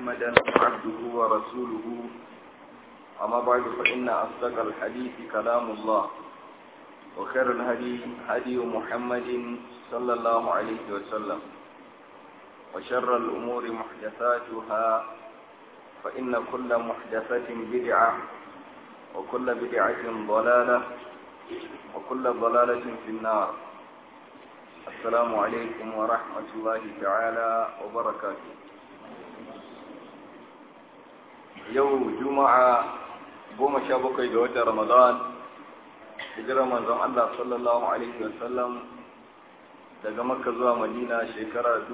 محمدا عبده ورسوله أما بعد فإن أصدق الحديث كلام الله وخير الهدي هدي محمد صلى الله عليه وسلم وشر الأمور محدثاتها فإن كل محدثة بدعة وكل بدعة ضلالة وكل ضلالة في النار السلام عليكم ورحمة الله تعالى وبركاته يوم جمعة goma sha bakwai ga watan Ramadan hijirar manzon Allah sallallahu alaihi wasallam daga Makka zuwa Madina shekara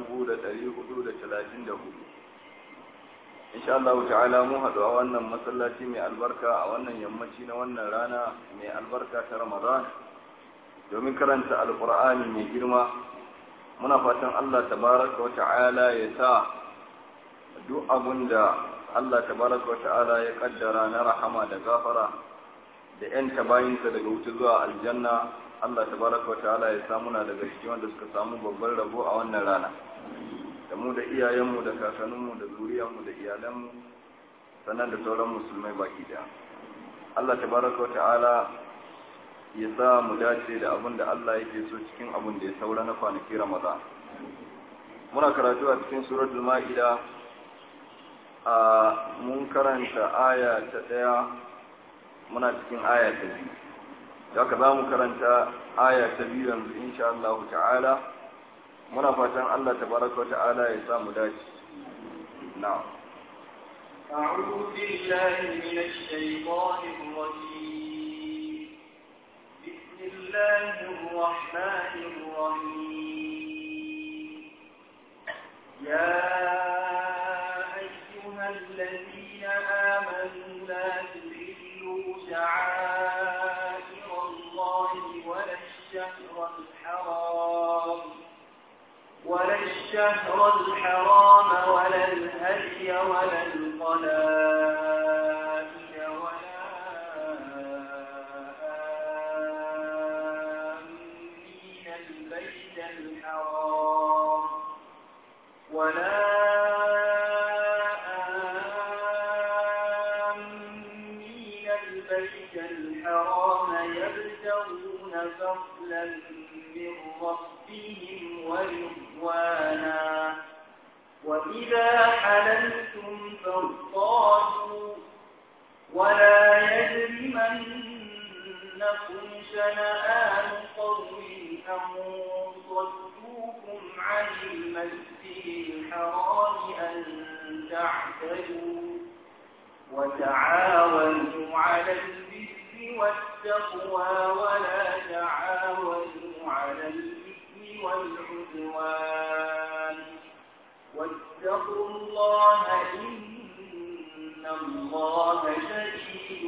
1434 insha Allah ta'ala mu haɗu a wannan masallaci mai albarka a wannan yammaci na wannan rana mai albarka ta Ramadan domin karanta alkur'ani mai girma muna fatan Allah tabaraka wa ta'ala ya sa duk abun da Allah tabaraka wa ta'ala ya kaddara na rahama da gafara da yan tabayinsa daga wuce zuwa aljanna Allah tabaraka wa ta'ala ya sa muna daga cikin wanda suka samu babban rabo a wannan rana da mu da iyayenmu da kakanninmu da zuriyarmu da iyalanmu sannan da sauran musulmai baki daya Allah tabaraka wa ta'ala ya sa mu dace da abin da Allah yake so cikin abin da ya saura na kwanaki Ramadan. Muna karatu a cikin suratul Ma'ida a mun karanta aya ta ɗaya muna cikin aya ta biyu. Daga za mu karanta aya ta biyu yanzu insha Allah ta'ala muna fatan Allah tabaraka ta'ala ya sa mu dace. Na'am. أعوذ بالله من الشيطان الرجيم الله الرحمن الرحيم يا أيها الذين آمنوا لا تحلوا شعائر الله ولا الشهر الحرام ولا الشهر الحرام ولا الهدي ولا القلائد ولا البيت الحرام ولا آمين البيت الحرام يبتغون فضلا من ربهم ورضوانا وإذا حللتم فاصطادوا ولا يجرمنكم شنآن قوم أن صدوكم عن المسجد الحرام أن تعتدوا وتعاونوا على البر والتقوى ولا تعاونوا على الإثم والعدوان واتقوا الله إن الله شديد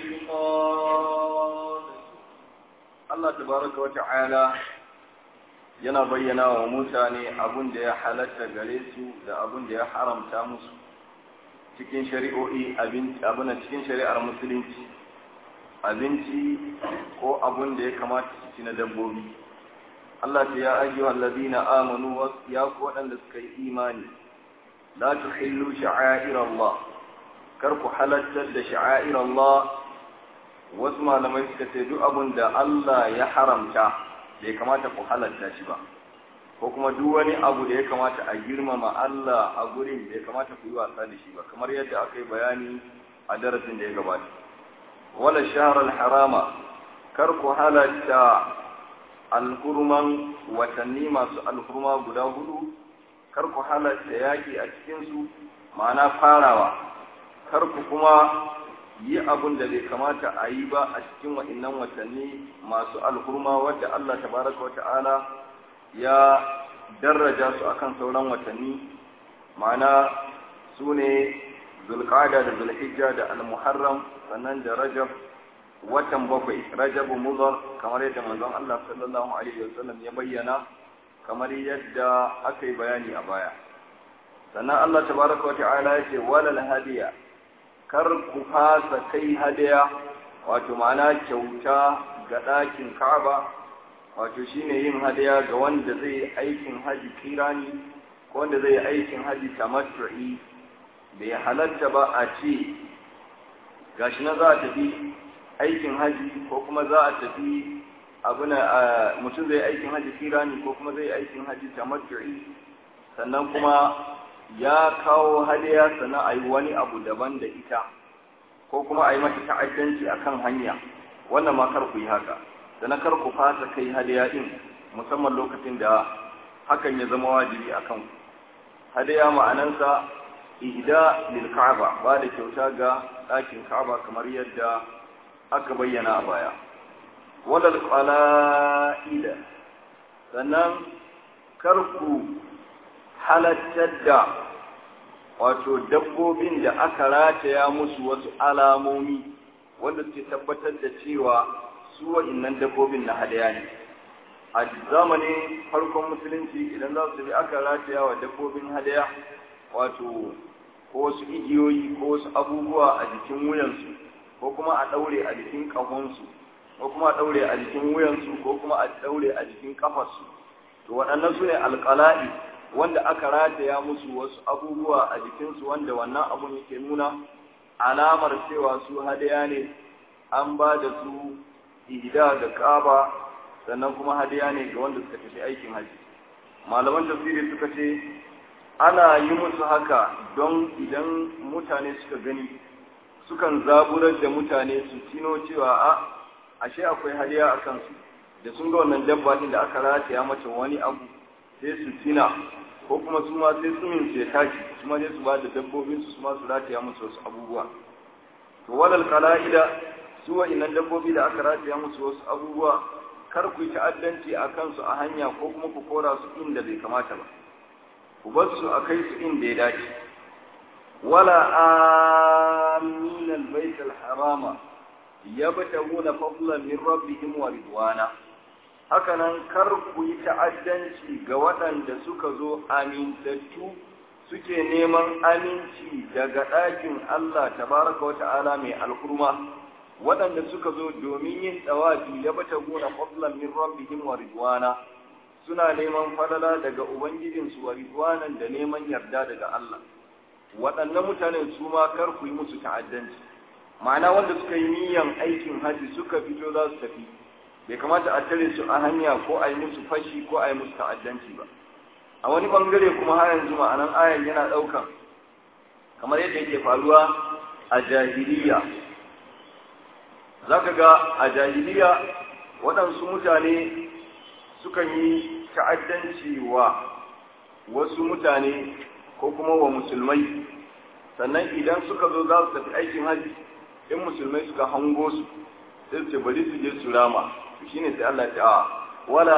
العقاب Allah tabaraka wata'ala yana bayyana wa mutane abun da ya halatta gare su da abun da ya haramta musu cikin shari'o'i abuna cikin shari'ar musulunci abinci ko abun da ya kamata su ci na dabbobi Allah ta ya ajiye allazina amanu ya ku waɗanda suka yi imani la tuhillu sha'air Allah kar ku halattar da sha'air Allah wasu malamai suka ce duk abin da Allah ya haramta bai kamata ku halatta shi ba ko kuma duk wani abu da ya kamata a girmama Allah a gurin bai kamata ku yi wasa da shi ba kamar yadda aka yi bayani a darasin da ya gabata wala shahrar harama kar ku halatta alhurman watanni masu alhurma guda hudu kar ku halatta yaki a cikinsu ma'ana farawa kar ku kuma yi abun da bai kamata a yi ba a cikin wa'innan watanni masu alhurma wadda Allah tabaraka wa ta'ala ya daraja su akan sauran watanni ma'ana su ne zulqada da zulhijja da almuharram sannan da rajab watan bakwai rajabu mudar kamar yadda manzon Allah sallallahu alaihi wasallam ya bayyana kamar yadda aka yi bayani a baya sannan Allah tabaraka wa ta'ala ya ce walal hadiya kar ku fasa kai hadiya wato ma'ana kyauta ga ɗakin Ka'aba wato shine yin hadiya ga wanda zai yi aikin haji kirani ko wanda zai yi aikin haji tamattu'i bai halatta ba a ce gashi na za a tafi aikin haji ko kuma za a tafi abuna mutum zai aikin haji kirani ko kuma zai aikin haji tamattu'i sannan kuma ya kawo hadiya sannan a yi wani abu daban da ita ko kuma a yi mata ta'addanci a kan hanya wannan ma kar ku yi haka sannan kar ku fasa kai hadiya din musamman lokacin da hakan ya zama wajibi a kan hadiya ma'anansa ihda lil ka'aba ba da kyauta ga ɗakin ka'aba kamar yadda aka bayyana a baya wadal qala'ida sannan kar ku halattar da wato dabbobin da aka rataya musu wasu alamomi wanda suke tabbatar da cewa su wa'innan dabbobin na hadaya ne a zamanin farkon musulunci idan za su bi aka rataya wa dabbobin hadaya wato ko wasu igiyoyi ko wasu abubuwa a jikin wuyansu ko kuma a ɗaure a jikin ƙahonsu ko kuma a ɗaure a jikin wuyansu ko kuma a ɗaure a jikin ƙafarsu to waɗannan su ne alƙala'i wanda aka rataya musu wasu abubuwa a jikinsu wanda wannan abun yake nuna alamar cewa su hadaya ne an ba da su ihda da kaba sannan kuma hadaya ne ga wanda suka tafi aikin haji malaman tafsiri suka ce ana yi musu haka don idan mutane suka gani sukan zaburar da mutane su tino cewa a ashe akwai hadiya a kansu da sun ga wannan dabba da aka rataya mata wani abu sai su tina ko kuma su ma sai tsumin su ya tashi su ma sai su ba da dabbobin su su ma su rataya musu wasu abubuwa to walal qala'ida su wa'innan dabbobi da aka rataya musu wasu abubuwa kar ku yi ta'addanci a kansu a hanya ko kuma ku kora su inda bai kamata ba ku bar su a kai su inda ya dace wala amin albayt alharama yabtaguna fadlan min rabbihim wa ridwana hakanan kar ku yi ta'addanci ga waɗanda suka zo amintattu suke neman aminci daga ɗakin Allah tabaraka wa ta'ala mai alkurma waɗanda suka zo domin yin tsawafi ya bata gona fadlan min rabbihim wa ridwana suna neman falala daga ubangijinsu wa ridwanan da neman yarda daga Allah waɗannan mutanen su ma kar ku yi musu ta'addanci ma'ana wanda suka yi niyyar aikin haji suka fito za su tafi bai kamata a tare su a hanya ko a yi musu fashi ko a yi musu ta'addanci ba a wani bangare kuma har yanzu ma'anan ayan yana ɗaukan kamar yadda yake faruwa a jahiliya za ka ga a jahiliya waɗansu mutane sukan yi ta'addanci wa wasu mutane ko kuma wa musulmai sannan idan suka zo za su tafi aikin haji in musulmai suka hango su sai su ce bari su je su rama shine sai Allah ta wala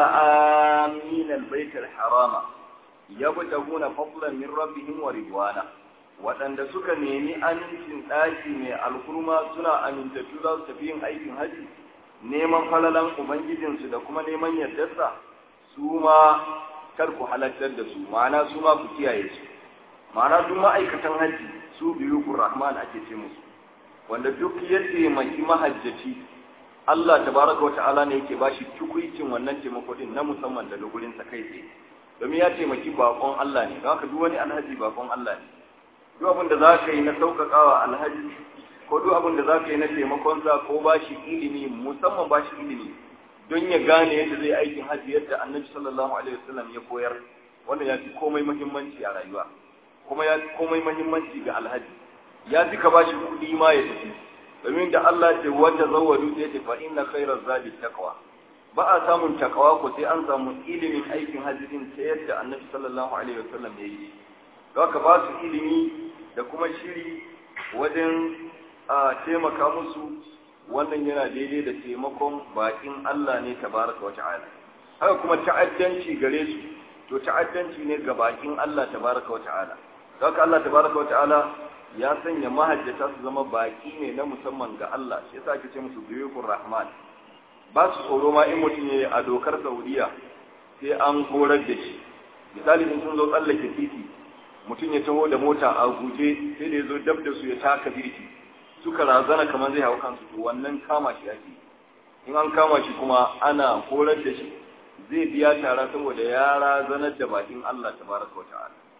amin albayt alharama yabtaguna fadlan min rabbihim wa ridwana waɗanda suka nemi amincin ɗaki mai alkurma suna amintattu za su tafi yin aikin haji neman falalan ubangijinsu da kuma neman yardarsa su ma kar ku halartar da su ma'ana su ma ku kiyaye su ma'ana duk ma'aikatan haji su biyu rahman ake ce musu wanda duk ya taimaki mahajjaci Allah tabaraka wa ta'ala ne yake bashi tukuicin wannan taimako din na musamman daga gurin sa kai tsaye domin ya taimaki bakon Allah ne haka duk wani alhaji bakon Allah ne duk abin da zaka yi na sauƙaƙawa alhaji ko duk abin da zaka yi na taimakon sa ko bashi ilimi musamman bashi ilimi don ya gane yadda zai aikin haji yadda Annabi sallallahu alaihi wasallam ya koyar wannan ya fi komai muhimmanci a rayuwa kuma ya fi komai muhimmanci ga alhaji ya fi ka bashi kuɗi ma ya tafi domin da Allah ce wata zawadu ya ce fa inna khairaz zadi taqwa ba a samun takawa ko sai an samu ilimin aikin hajjin ta yadda annabi sallallahu alaihi wasallam ya yi don ka ba su ilimi da kuma shiri wajen a taimaka musu wannan yana daidai da taimakon bakin Allah ne tabaraka wa ta'ala haka kuma ta'addanci gare su to ta'addanci ne ga bakin Allah tabaraka wa ta'ala don ka Allah tabaraka wa ta'ala ya sanya mahajjata su zama baki ne na musamman ga Allah shi yasa ake ce musu biyukun rahman ba su tsoro ma in mutum ya yi a dokar saudiya sai an horar da shi misali in sun zo tsallake titi mutum ya taho da mota a guje sai da ya zo dab da su ya taka birki suka razana kamar zai hau kansu to wannan kama shi ake in an kama shi kuma ana horar da shi zai biya tara saboda ya razanar da bakin Allah tabaraka wa ta'ala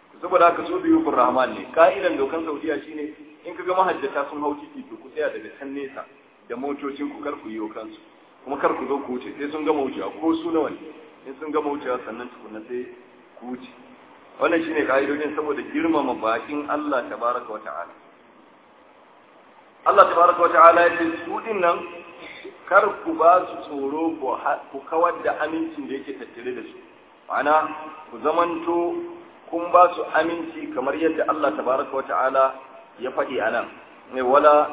saboda haka su biyu rahman ne ka'idan dokan saudiya shine in kaga mahajjata sun hau titi to ku tsaya daga can nesa da motocin ku kar ku yi kansu kuma kar ku zo ku wuce sai sun gama wucewa ko su nawa ne in sun gama wucewa sannan tukunna sai ku wuce wannan shine ka'idojin saboda girmama bakin Allah tabaraka wa ta'ala Allah tabaraka wa ta'ala ya ce su din nan kar ku ba su tsoro ku kawar da amincin da yake tattare da su ma'ana ku zamanto kun ba su aminci kamar yadda Allah tabaraka wa ta'ala ya faɗi a nan ne wala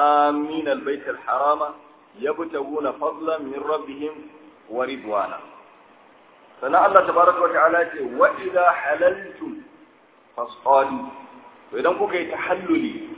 amin albayt harama yabtaguna fadlan min rabbihim wa ridwana sannan Allah tabaraka wa ta'ala ce wa idza halaltum fasqalu to idan kuka yi tahalluli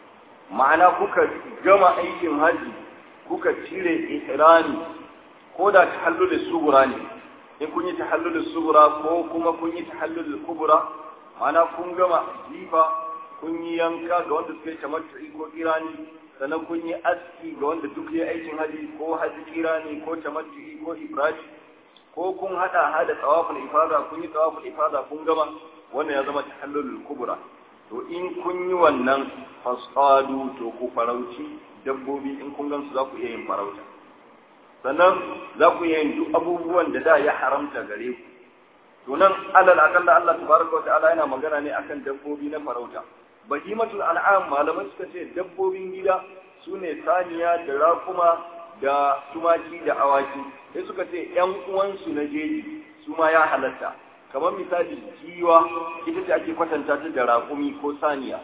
ma'ana kuka gama aikin haji kuka cire ihrami ko da tahallul sugura ne in kun yi tahallul sugura ko kuma kun yi tahallul kubura ma'ana kun gama jifa kun yi yanka ga wanda suka yi tamattu'i ko kirani sannan kun yi aski ga wanda duk ya aikin haji ko haji kirani ko tamattu'i ko ibrahim ko kun hada hada tawaful ifada kun yi tawaful ifada kun gama wannan ya zama tahallul kubura to in kun yi wannan fasadu to ku farauci dabbobi in kun gansu za ku iya yin farauta sannan za ku iya yin duk abubuwan da da ya haramta gare ku to nan alal akalla Allah tabaraka wa ta'ala yana magana ne akan dabbobi na farauta bahimatul an'am malamai suka ce dabbobin gida sune saniya da rakuma da tumaki da awaki sai suka ce yan uwansu na jeji su ma ya halatta kamar misali giwa ita ce ake kwatanta ta da raƙumi ko saniya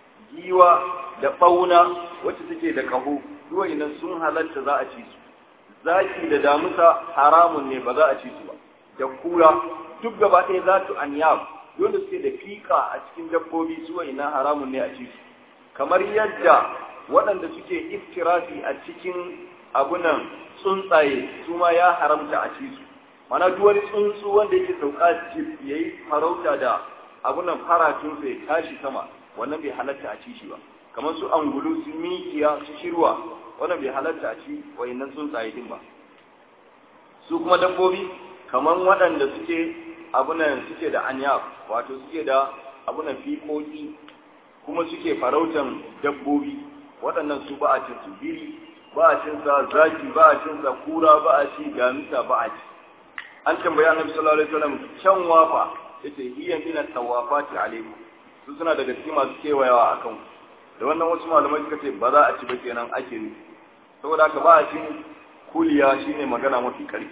giwa da ɓauna wacce take da ƙaho duwa idan sun halatta za a ci su zaki da damusa haramun ne ba za a ci su ba da kura duk gaba ɗaya za su anyab dole suke da fika a cikin dabbobi su ina haramun ne a ci su kamar yadda waɗanda suke iftirafi a cikin abunan tsuntsaye su ma ya haramta a ci su mana duk wani tsuntsu wanda yake sauka jif ya yi farauta da abunan faratunsa ya tashi sama wannan bai halatta a ci shi ba kamar su angulu su mikiya su shirwa wannan bai halatta a ci wayannan tsuntsaye din ba su kuma dabbobi kamar waɗanda suke abunan suke da anya wato suke da abunan fiƙoƙi kuma suke farautan dabbobi waɗannan su ba a cin su biri ba a cin sa zaki ba a cin sa kura ba a ci gamisa ba a ci an tambaya annabi sallallahu alaihi wasallam can wafa yace hiya min at-tawafati alaikum su suna daga cikin masu kewayawa akan da wannan wasu malamai suka ce ba za a ci ba kenan ake nufi saboda haka ba a cin kuliya shine magana mafi karfi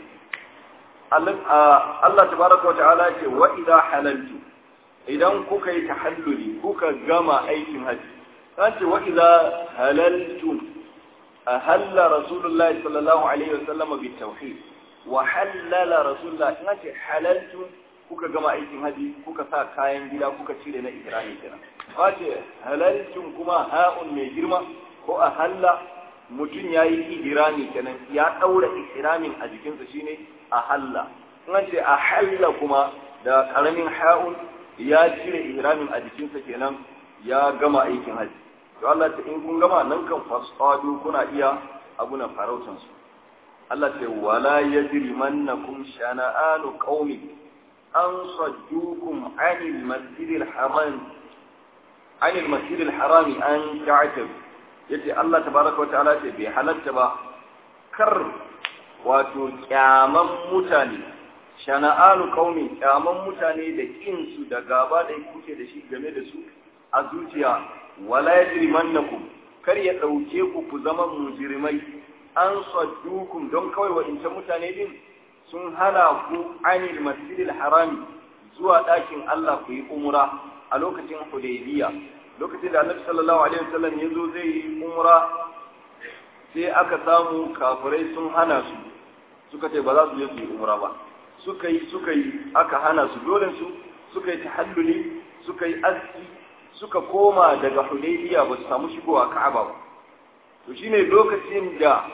Allah tabaraka wa ta'ala ce wa idza halaltu idan kuka yi tahalluli kuka gama aikin haji an ce wa idza halaltu ahalla rasulullahi sallallahu alaihi wasallam bi tauhid wa halala rasulullah in ce halaltu kuka gama aikin haji kuka sa kayan gida kuka cire na ihrami kenan ba ce halaltun kuma ha'un mai girma ko a halla mutum ya yi ihrami kenan ya ɗaura ihramin a jikinsa shine a halla in ce a halla kuma da karamin ha'un ya cire ihramin a jikinsa kenan ya gama aikin haji to Allah ta in kun gama nan kan fasadu kuna iya abunan farautansu Allah ce wala yajrimannakum shana'anu qaumi an saddukum 'anil masjidil haram 'anil masjidil haram an ta'tab yace Allah tabaaraka wa ta'ala ce bai halatta ba kar wato kyaman mutane shana'anu qaumi kyaman mutane da kin su da gaba da kuke da shi game da su a zuciya wala yajrimannakum kar ya dauke ku ku zama mujrimai an saddukum don kawai wa'incan mutane din sun hana ku anil masjidil harami zuwa ɗakin Allah ku yi umra a lokacin Hudaybiya lokacin da Annabi sallallahu alaihi wasallam ya zo zai yi umra sai aka samu kafirai sun hana su suka ce ba za su je su yi umra ba suka yi suka yi aka hana su dole su suka yi tahalluli suka yi aski suka koma daga Hudaybiya ba su samu shigowa Ka'aba ba to shine lokacin da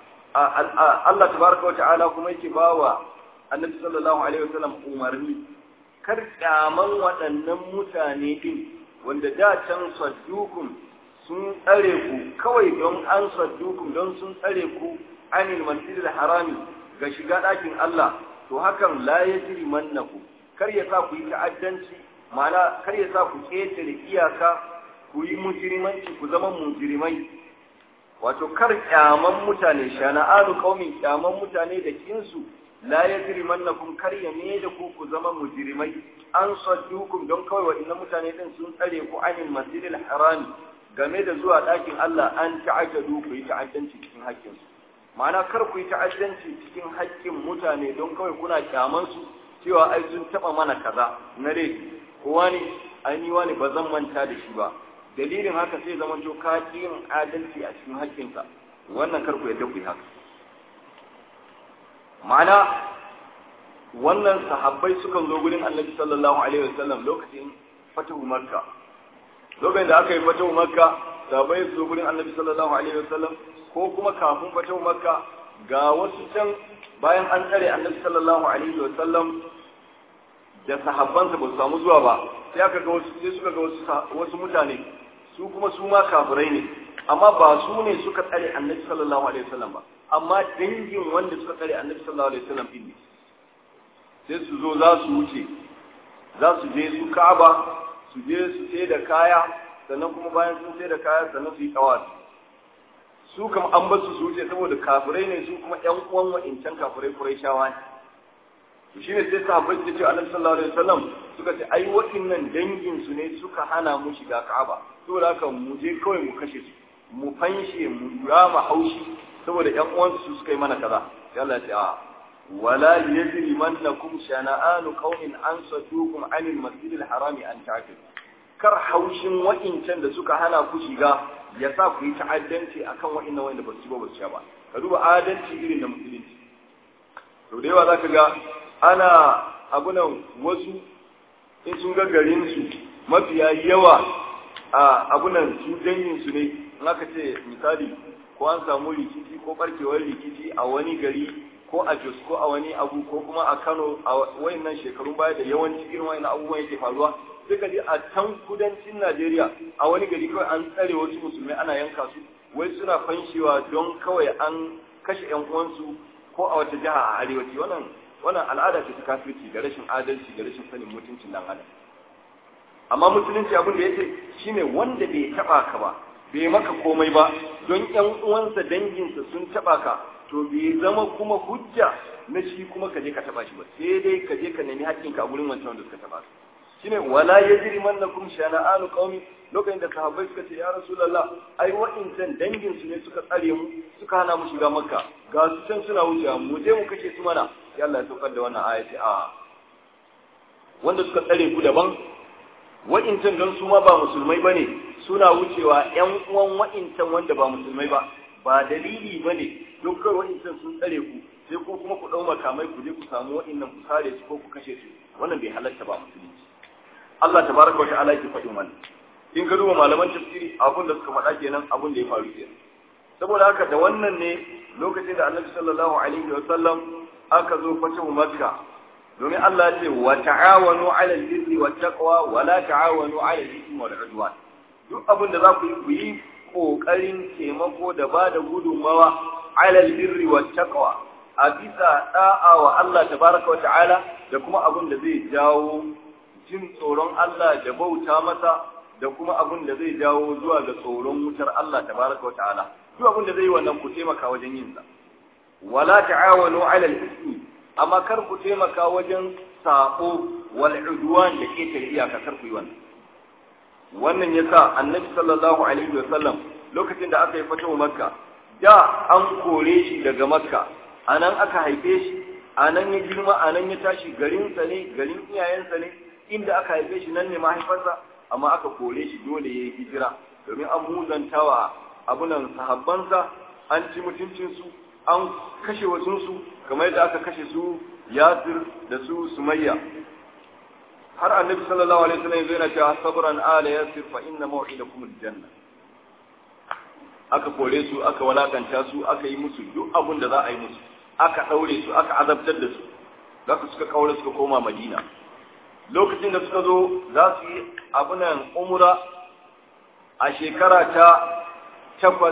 Allah tabaraka wata'ala kuma yake bawa Annabi sallallahu alaihi wasallam umarni kar kyaman waɗannan mutane din wanda da can saddukum sun tsare ku kawai don an saddukum don sun tsare ku anil masjidil harami ga shiga ɗakin Allah to hakan la yajri mannaku kar ya sa ku yi ta'addanci ma'ana kar ya sa ku ƙetare iyaka ku yi mujrimanci ku zama mujrimai wato kar kyaman mutane shana'anu qaumin kyaman mutane da kinsu la yajrimannakum kar ya ne da ku ku zama mujrimai an saddukum don kawai waɗannan mutane din sun tsare ku anil masjidil harami game da zuwa ɗakin Allah an ta'addadu ku yi ta'addanci cikin haƙƙinsu ma'ana kar ku yi ta'addanci cikin haƙƙin mutane don kawai kuna kyaman su cewa ai sun taɓa mana kaza na rai ko wani ai ni wani ba zan manta da shi ba dalilin haka sai zama to ka yin adalci a cikin haƙƙinsa wannan kar ku yadda ku yi haka ma'ana wannan sahabbai sukan zo gurin annabi sallallahu alaihi wasallam lokacin fatahu makka lokacin da aka yi fatahu makka sahabbai su zo gurin annabi sallallahu alaihi wasallam ko kuma kafin fatahu makka ga wasu can bayan an tsare annabi sallallahu alaihi wasallam da sahabbansa ba su samu zuwa ba sai aka ga wasu sai suka ga wasu wasu mutane su kuma su ma kafirai ne amma ba su ne suka tsare annabi sallallahu alaihi wasallam ba amma dangin wanda suka tsare annabi sallallahu alaihi wasallam din ne sai su zo za su wuce za su je su Ka'aba su je su sai da kaya sannan kuma bayan sun sai da kaya sannan su yi tawafi su kam an ba su su wuce saboda kafirai ne su kuma ƴan uwan wa'incan kafirai Qurayshawa ne to shine sai sahabbai su ce Annabi sallallahu alaihi wasallam suka ce ai waɗannan dangin su ne suka hana mu shiga Ka'aba saboda haka mu je kawai mu kashe su mu fanshe mu rama haushi saboda ƴan uwansu su suka yi mana kaza sai Allah ya ce a wala yajrimannakum shana'anu qaumin an sadukum anil masjidil harami an ta'tadu kar haushin wa'incan da suka hana ku shiga ya sa ku yi ta'addanci akan wa'innan wanda ba su ba ba su ba ka duba adalci irin da musulunci to da yawa zaka ga ana abunan wasu in sun ga garin su mafiya yawa a abunan su dangin su ne in aka ce misali ko an samu rikici ko barkewar rikici a wani gari ko a Jos ko a wani abu ko kuma a Kano a wayannan shekarun baya da yawanci irin wayannan abubuwan yake faruwa sai ka je a can kudancin Najeriya a wani gari kawai an tsare wasu musulmai ana yanka su wai suna fanshewa don kawai an kashe ƴan uwansu ko a wata jiha a arewaci wannan wannan al'ada ce ta kafirci da rashin adalci da rashin sanin mutuncin dan adam amma musulunci abin da yake shine wanda bai taba ka ba bai maka komai ba don ƴan uwansa danginsa sun taba ka to bai zama kuma hujja na shi kuma ka je ka taba shi ba sai dai ka je ka nemi haƙƙinka a gurin wancan wanda suka taba ka shine wala yajri mannakum shana'anu qaumi lokacin da sahabbai suka ce ya rasulullah ai wa'incan dangin su ne suka tsare mu suka hana mu shiga makka ga su can suna wucewa mu je mu kashe su mana sai Allah ya saukar da wannan ayati a wanda suka tsare ku daban wa'incan don su ma ba musulmai bane suna wucewa ƴan uwan wa'incan wanda ba musulmai ba ba dalili bane don kai wa'incan sun tsare ku sai ko kuma ku ɗau makamai ku je ku samu wa'innan ku sare su ko ku kashe su wannan bai halatta ba musulunci Allah tabaraka wa ta'ala yake faɗin wannan in ka duba malaman tafsiri abun da suka faɗa kenan abun da ya faru kenan saboda haka da wannan ne lokacin da Annabi sallallahu alaihi wa sallam aka zo fatahu Makka domin Allah ya ce wa ta'awanu 'ala al-birri wat taqwa wa la ta'awanu 'ala al-ithmi wal 'udwan duk abin da za ku yi ku yi kokarin taimako da ba da gudunmawa 'ala al-birri wat taqwa a bisa da'a wa Allah tabaraka wa ta'ala da kuma abin da zai jawo jin tsoron Allah da bauta masa da kuma abin da zai jawo zuwa ga tsoron wutar Allah tabaraka wa ta'ala duk abin da zai yi wannan ku taimaka wajen yin sa wala ta'awanu 'ala al-ithmi amma kar ku taimaka wajen sako wal udwan da ke tare iyaka kar ku yi wannan wannan yasa annabi sallallahu alaihi wasallam lokacin da aka yi fatawa makka da an kore shi daga makka anan aka haife shi anan ya girma anan ya tashi garinsa ne garin iyayensa ne inda aka haife shi nan ne mahaifarsa amma aka kore shi dole ya yi hijira domin an muzantawa abunan sahabbansa an ci mutuncinsu an kashe wasunsu kamar yadda aka kashe su yasir da su sumayya har annabi sallallahu alaihi wasallam zai na cewa sabran ala yasir fa inna maw'idakum aljanna aka kore su aka walakanta su aka yi musu duk abin da za a yi musu aka daure su aka azabtar da su zaka suka kaure suka koma madina lokacin da suka zo za su yi abunan umra a shekara ta takwas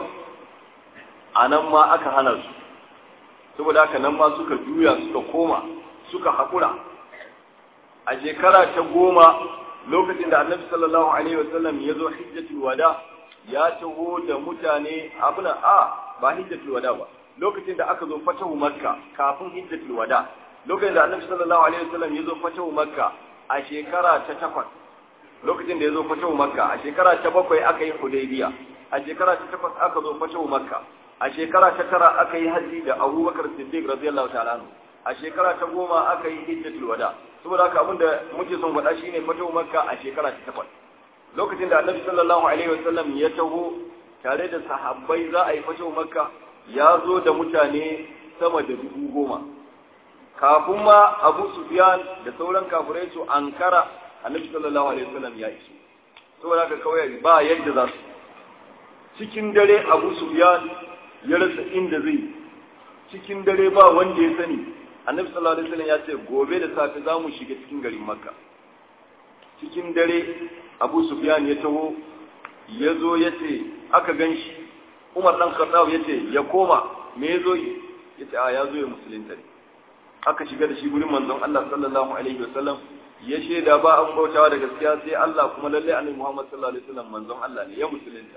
a nan ma aka hana su saboda haka nan ma suka juya suka koma suka haƙura a shekara ta goma lokacin da annabi sallallahu alaihi wasallam ya zo hijjatul wada ya taho da mutane abuna a ba hijjatul wada ba lokacin da aka zo fatahu makka kafin hijjatul wada lokacin da annabi sallallahu alaihi wasallam ya zo fatahu makka a shekara ta takwas lokacin da ya zo fatahu makka a shekara ta bakwai aka yi hudaybiya a shekara ta takwas aka zo fatahu makka a shekara ta tara aka yi haji da abubakar siddiq radiyallahu ta'ala anhu a shekara ta goma aka yi hijjatul wada saboda haka abin da muke son faɗa shine fatahu makka a shekara ta takwas lokacin da annabi sallallahu alaihi wasallam ya taho tare da sahabbai za a yi fatahu makka ya zo da mutane sama da dubu goma kafin ma abu sufyan da sauran kafirai su ankara annabi sallallahu alaihi wasallam ya iso saboda haka kawai ba yadda za su cikin dare abu sufyan ya rasa inda zai cikin dare ba wanda ya sani annabi sallallahu alaihi wasallam ya ce gobe da safe za mu shiga cikin garin makka cikin dare abu sufyan ya taho ya zo ya ce aka gan shi umar dan khattab ya ce ya koma me ya zo yi ya ce a ya zo ya musulunta ne aka shiga da shi gurin manzon Allah sallallahu alaihi wasallam ya shaida ba an bautawa da gaskiya sai Allah kuma lalle annabi Muhammad sallallahu alaihi wasallam manzon Allah ne ya musulunta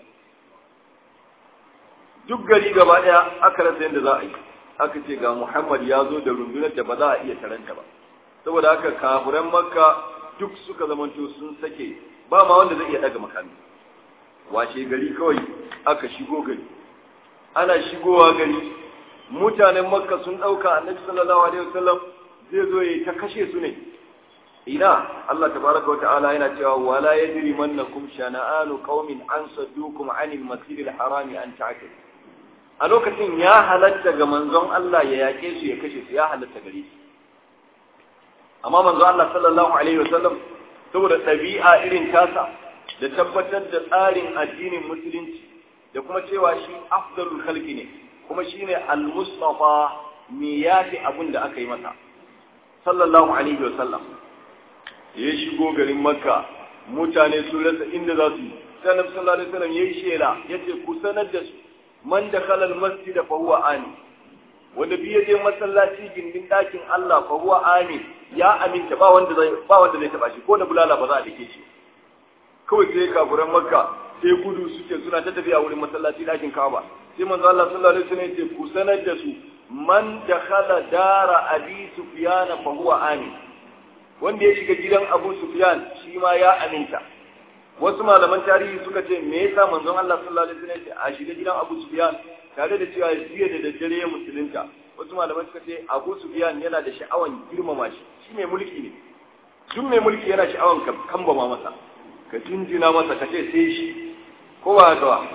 duk gari gaba daya aka rasa yadda za a yi aka ce ga Muhammad ya zo da rundunar da ba za a iya taranta ba saboda haka kafiran makka duk suka zamanto sun sake ba ma wanda zai iya daga makami washe gari kawai aka shigo gari ana shigowa gari mutanen makka sun ɗauka annabi sallallahu alaihi wasallam zai zo ya ta kashe su ne ina Allah tabaraka wa ta'ala yana cewa wala yajri mannakum shana'anu qaumin an saddukum anil masjidil harami an ta'tadu a lokacin ya halatta ga manzon Allah ya yake su ya kashe su ya halatta gare shi amma manzon Allah sallallahu alaihi wasallam saboda ɗabi'a irin tasa da tabbatar da tsarin addinin musulunci da kuma cewa shi afdalul khalqi ne kuma shine al-mustafa me yafi abin da aka yi masa sallallahu alaihi wasallam ya shigo garin makka mutane su rasa inda za su yi sai annabi sallallahu alaihi wasallam yayi shela yace ku sanar da su man dakhala al-masjid fa huwa ani wanda biye je masallaci gindin dakin Allah fa huwa ani ya aminta ba wanda zai ba wanda zai taba shi ko da bulala ba za a dake shi kawai sai kafuran makka sai gudu suke suna ta tafiya wurin masallaci dakin Kaaba sai manzo Allah sallallahu alaihi wasallam yace ku sanar da su man dakhala dara abi sufyan fa huwa ani wanda ya shiga gidan Abu Sufyan shi ma ya aminta wasu malaman tarihi suka ce me yasa manzon Allah sallallahu alaihi wasallam ya a shiga gidan Abu Sufyan tare da cewa jiya da daddare ya musulunta wasu malaman suka ce Abu Sufyan yana da sha'awan girmama shi shi mai mulki ne duk mai mulki yana sha'awan ka kambama masa ka jinjina masa ka ce sai shi ko ba haka ba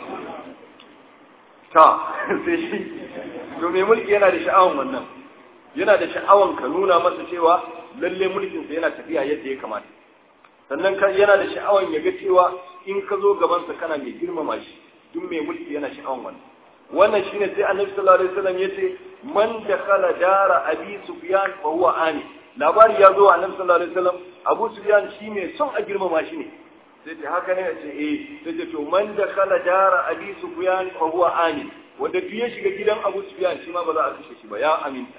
ta sai shi to mai mulki yana da sha'awan wannan yana da sha'awan ka nuna masa cewa lalle mulkinsa yana tafiya yadda ya kamata sannan yana da sha'awan ya ga cewa in ka zo gabansa kana mai girmama shi duk mai mulki yana sha'awan wannan wannan shine sai annabi sallallahu alaihi wasallam yace man dakhala dara abi sufyan fa huwa ani labari ya zo annabi sallallahu alaihi wasallam abu sufyan shi mai son a girmama shi ne sai ce haka ne ce eh sai ce to man dakhala dara abi sufyan fa huwa ani wanda duk ya shiga gidan abu sufyan shi ma ba za a kashe shi ba ya aminta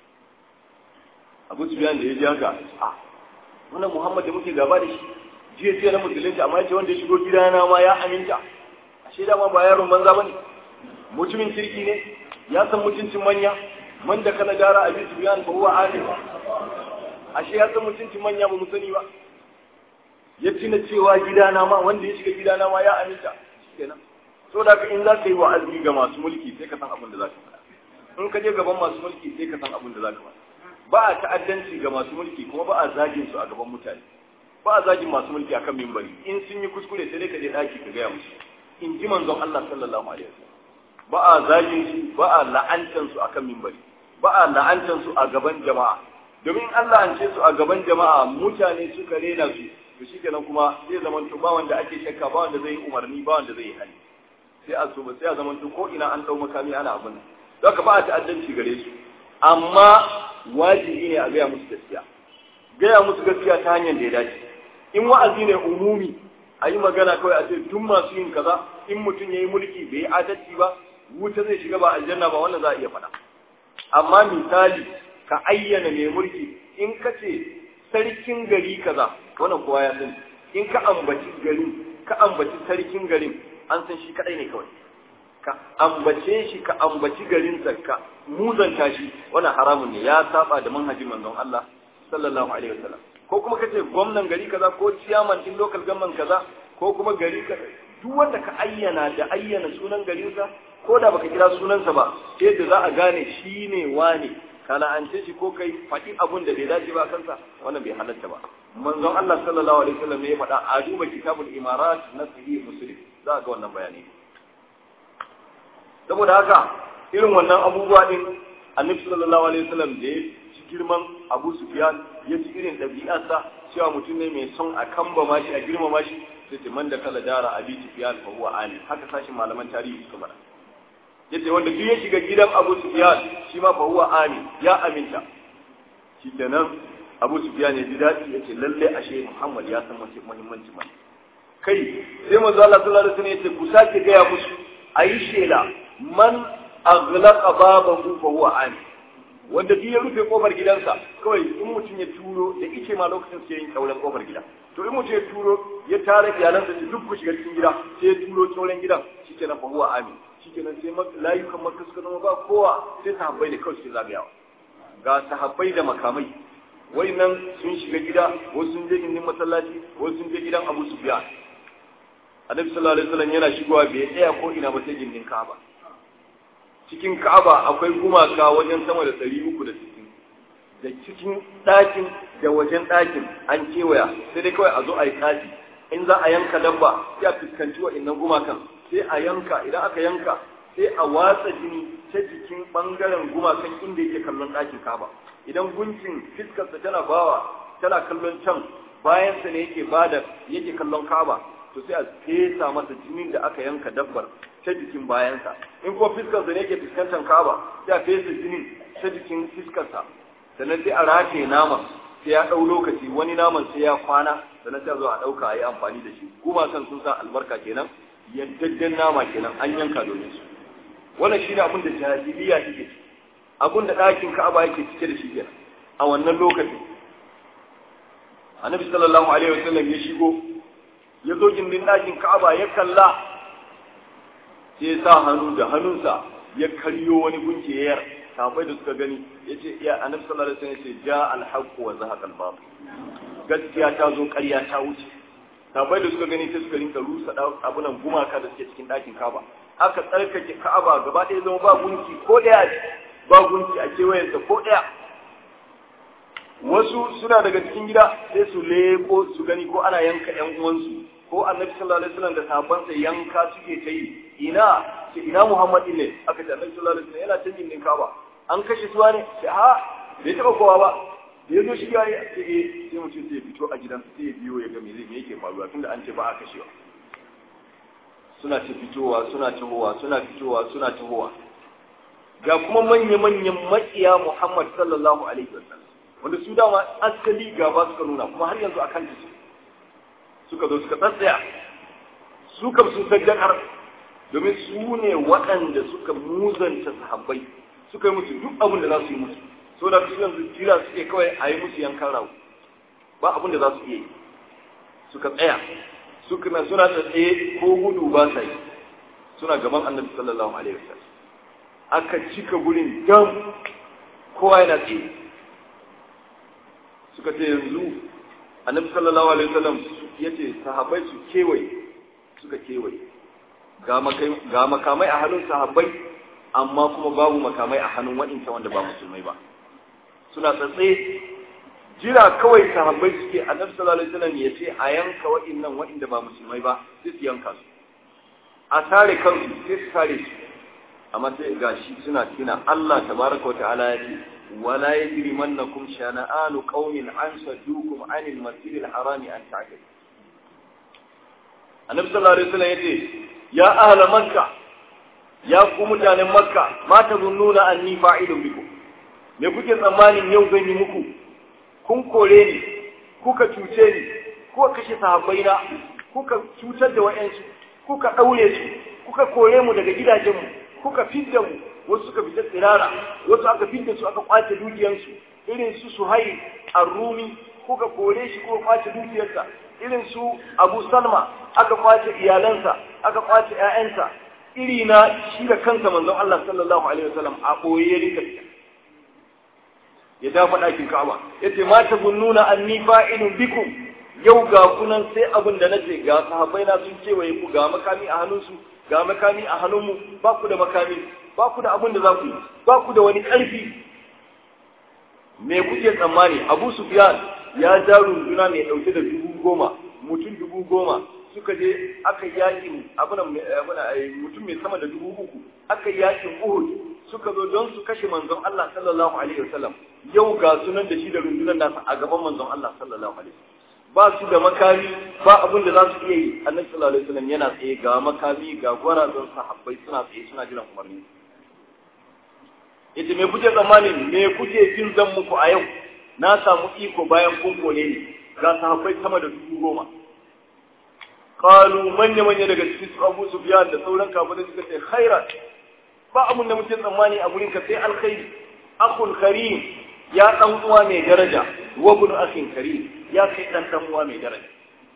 abu sufyan da ya ji haka a wannan muhammad da muke gaba da shi jiya jiya na musulunci amma yace wanda ya shigo gidana ma ya aminta ashe dama ba yaron banza bane mutumin kirki ne ya san mutuncin manya man da kana gara abi sufyan fa huwa alim ashe ya san mutuncin manya ba mu sani ba ya tuna cewa gidana ma wanda ya shiga gidana ma ya aminta kenan so da in za ka yi wa'azi ga masu mulki sai ka san abin da za ka faɗa in ka je gaban masu mulki sai ka san abin da za ka faɗa ba a ta'addanci ga masu mulki kuma ba a zagin su a gaban mutane ba a zagin masu mulki akan mimbari in sun yi kuskure sai dai ka je daki ka gaya musu in ji manzon Allah sallallahu alaihi wasallam ba a zagin su ba a la'antan su akan mimbari ba a la'antan su a gaban jama'a domin Allah an ce su a gaban jama'a mutane suka rena su to shikenan kuma sai zaman to ba wanda ake shakka ba wanda zai yi umarni ba wanda zai yi hali sai a so sai a zaman to ko ina an dau makami ana abin don ka ba a ta'addanci gare su amma wajibi ne a gaya musu gaskiya gaya musu gaskiya ta hanyar da ya dace in wa'azi ne umumi a yi magana kawai a ce duk masu yin kaza in mutum ya yi mulki bai yi adalci ba wuta zai shiga ba aljanna ba wannan za a iya faɗa amma misali ka ayyana mai mulki in ka ce sarkin gari kaza wannan kowa ya sani in ka ambaci garin ka ambaci sarkin garin an san shi kadai ne kawai ka ambace shi ka ambaci garinsa ka muzanta shi wannan haramun ne ya saba da manhajin manzon Allah sallallahu alaihi wasallam ko kuma kace gwamnan gari kaza ko ciyaman din local government kaza ko kuma gari kaza duk wanda ka ayyana da ayyana sunan garinsa ko da baka kira sunansa ba sai da za a gane shi ne wane kana an ce shi ko kai faɗi abun da bai dace ba kansa wannan bai halatta ba manzon Allah sallallahu alaihi wasallam ne ya faɗa a duba kitabul imarat na sahih muslim za a ga wannan bayani saboda haka irin wannan abubuwa din annabi sallallahu alaihi wasallam da ya ci girman Abu Sufyan ya ci irin ɗabi'arsa cewa mutum ne mai son a kamba mashi a girmama shi sai ce man da kala dara Abi Sufyan fa huwa ali haka sashin malaman tarihi suka faɗa yace wanda duk ya shiga gidan Abu Sufyan shi ma fa huwa ali ya aminta shi kenan Abu Sufyan ya ji daɗi yace lalle ashe Muhammad ya san muhimmanci mai kai sai manzo Allah sallallahu alaihi wasallam yace ku sake gaya musu ayi shela man aghlaqa babahu fa huwa ani wanda duk ya rufe kofar gidansa kawai in mutum ya turo da ice ma lokacin sai yin kaulan kofar gida to in mutum ya turo ya tare iyalansa da duk ku shiga cikin gida sai ya turo kaulan gidan shikenan fa huwa ami shikenan sai layukan makka suka zama ba kowa sai sahabbai da kawai suke zagayawa ga sahabbai da makamai nan sun shiga gida wasu sun je gindin masallaci wasu sun je gidan Abu Sufyan Annabi sallallahu alaihi wasallam yana shigowa bai tsaya ko ina ba sai gindin Ka'aba cikin Ka'aba akwai gumaka wajen sama da ɗari uku da sittin da cikin ɗakin da wajen ɗakin an kewaya sai dai kawai a zo a yi tsafi in za a yanka dabba sai a fuskanci wa'innan gumakan sai a yanka idan aka yanka sai a watsa jini ta jikin ɓangaren gumakan inda yake kallon ɗakin Ka'aba idan gunkin fiskarsa tana bawa tana kallon can bayansa ne yake bada yake kallon Ka'aba to sai a fesa masa jinin da aka yanka dabbar ta jikin bayansa in kuma fiskarsa ne yake fuskantar kaba sai a fesa jinin ta jikin fiskarsa sannan sai a rataye naman sai ya ɗau lokaci wani naman sai ya kwana sannan sai a zo a ɗauka a yi amfani da shi kuma kan sun sa albarka kenan yaddadden nama kenan an yanka domin su wannan shine abin da jahiliya take abin da ɗakin ka'aba yake cike da shi kenan a wannan lokacin annabi sallallahu alaihi wasallam ya shigo ya zo gindin ɗakin ka'aba ya kalla sai ya sa hannu da hannunsa ya karyo wani gunki yayar sahabbai da suka gani ya ce ya annabi sallallahu alaihi wasallam ya ce ja alhaqu wa zahaqa albatil gaskiya ta zo ƙarya ta wuce sahabbai da suka gani sai suka rinka rusa abunan gumaka da suke cikin ɗakin ka'aba aka tsarkake ka'aba gaba ɗaya zama ba gunki ko ɗaya ba gunki a kewayensa ko ɗaya wasu suna daga cikin gida sai su leko su gani ko ana yanka ƴan uwansu ko annabi sallallahu alaihi wasallam da sahabbansa yanka suke ta yi ina ce ina Muhammad ne aka ce annabi sallallahu alaihi wasallam yana canjin din Kaaba an kashe suwa ne ce ha bai taba kowa ba da yazo shiga ya ce eh sai mutum sai fito a gidansa sai ya biyo ya ga me zai me yake faruwa tunda an ce ba a kashewa suna ta fitowa suna tahowa suna fitowa suna tahowa ga kuma manya-manyan makiya Muhammad sallallahu alaihi wasallam wanda su dama asali gaba suka nuna kuma har yanzu akan su suka zo suka tsatsaya su kam sun sadakar domin su ne waɗanda suka muzanta sahabbai suka yi musu duk abin da za su yi musu so da su yanzu jira suke kawai a yi musu yankan rawu ba abin da za su iya yi suka tsaya suka na suna tsaye ko gudu ba sa yi suna gaban annabi sallallahu alaihi wasallam aka cika gurin dam kowa yana tsaye suka ce yanzu annabi sallallahu alaihi wasallam yace sahabbai su kewaye suka kewaye ga makamai a hannun sahabbai amma kuma babu makamai a hannun waɗancan wanda ba musulmai ba suna tsatse jira kawai sahabbai suke annabi sallallahu alaihi wasallam ya ce a yanka waɗannan waɗanda ba musulmai ba sai su yanka su a sare kansu sai su sare su amma sai gashi suna tina Allah tabaraka wa ta'ala ya ce ولا يجرمنكم شنآن قوم أن صدوكم عن المسجد الحرام أن تعتدوا النبي صلى الله عليه وسلم يقول يا أهل مكة يا قوم متان مكة ما تظنون أني فاعل بكم me kuke tsammanin yau zan yi muku kun kore ni kuka cuce ni kuka kashe sahabbaina kuka cutar da wa'yansu kuka ɗaure su kuka kore mu daga gidajenmu kuka fidda mu wasu suka fita tsirara wasu aka fidda su aka kwace dukiyansu irin su suhai arrumi kuka kore shi kuka kwace dukiyarsa irin su Abu Salma aka kwace iyalansa aka kwace ƴaƴansa iri na shi da kansa manzon Allah sallallahu alaihi wasallam a boye ya rika ya dafa ɗakin Ka'aba yace ma tabunnuna anni fa'ilun bikum yau ga kunan sai abin da nace ga sahabbai na sun kewaye ku ga makami a hannunsu ga makami a hannunmu ba ku da makami ba ku da abin da za ku yi ba ku da wani ƙarfi me kuke tsammani Abu Sufyan ya ja runduna mai ɗauke da dubu goma mutum dubu goma suka je aka yakin abin mutum mai sama da dubu uku aka yakin Uhud suka zo don su kashe manzon Allah sallallahu alaihi wasallam yau ga sunan da shi da rundunar nasa a gaban manzon Allah sallallahu alaihi wasallam ba su da makami ba abin da za su iya yi annabi sallallahu alaihi wasallam yana tsaye ga makami ga gwarazan sahabbai suna tsaye suna jiran umarni yace me kuke tsammani me kuke jin zan muku a yau na samu iko bayan kun kone ni ga sahabbai sama da dubu goma qalu manya manya daga cikin su Abu Sufyan da sauran kafirai suka ce khairat ba abun da muke tsammani a gurin ka sai alkhairi akhul karim ya dan uwa mai daraja wa ibn akhin karim ya kai dan dan uwa mai daraja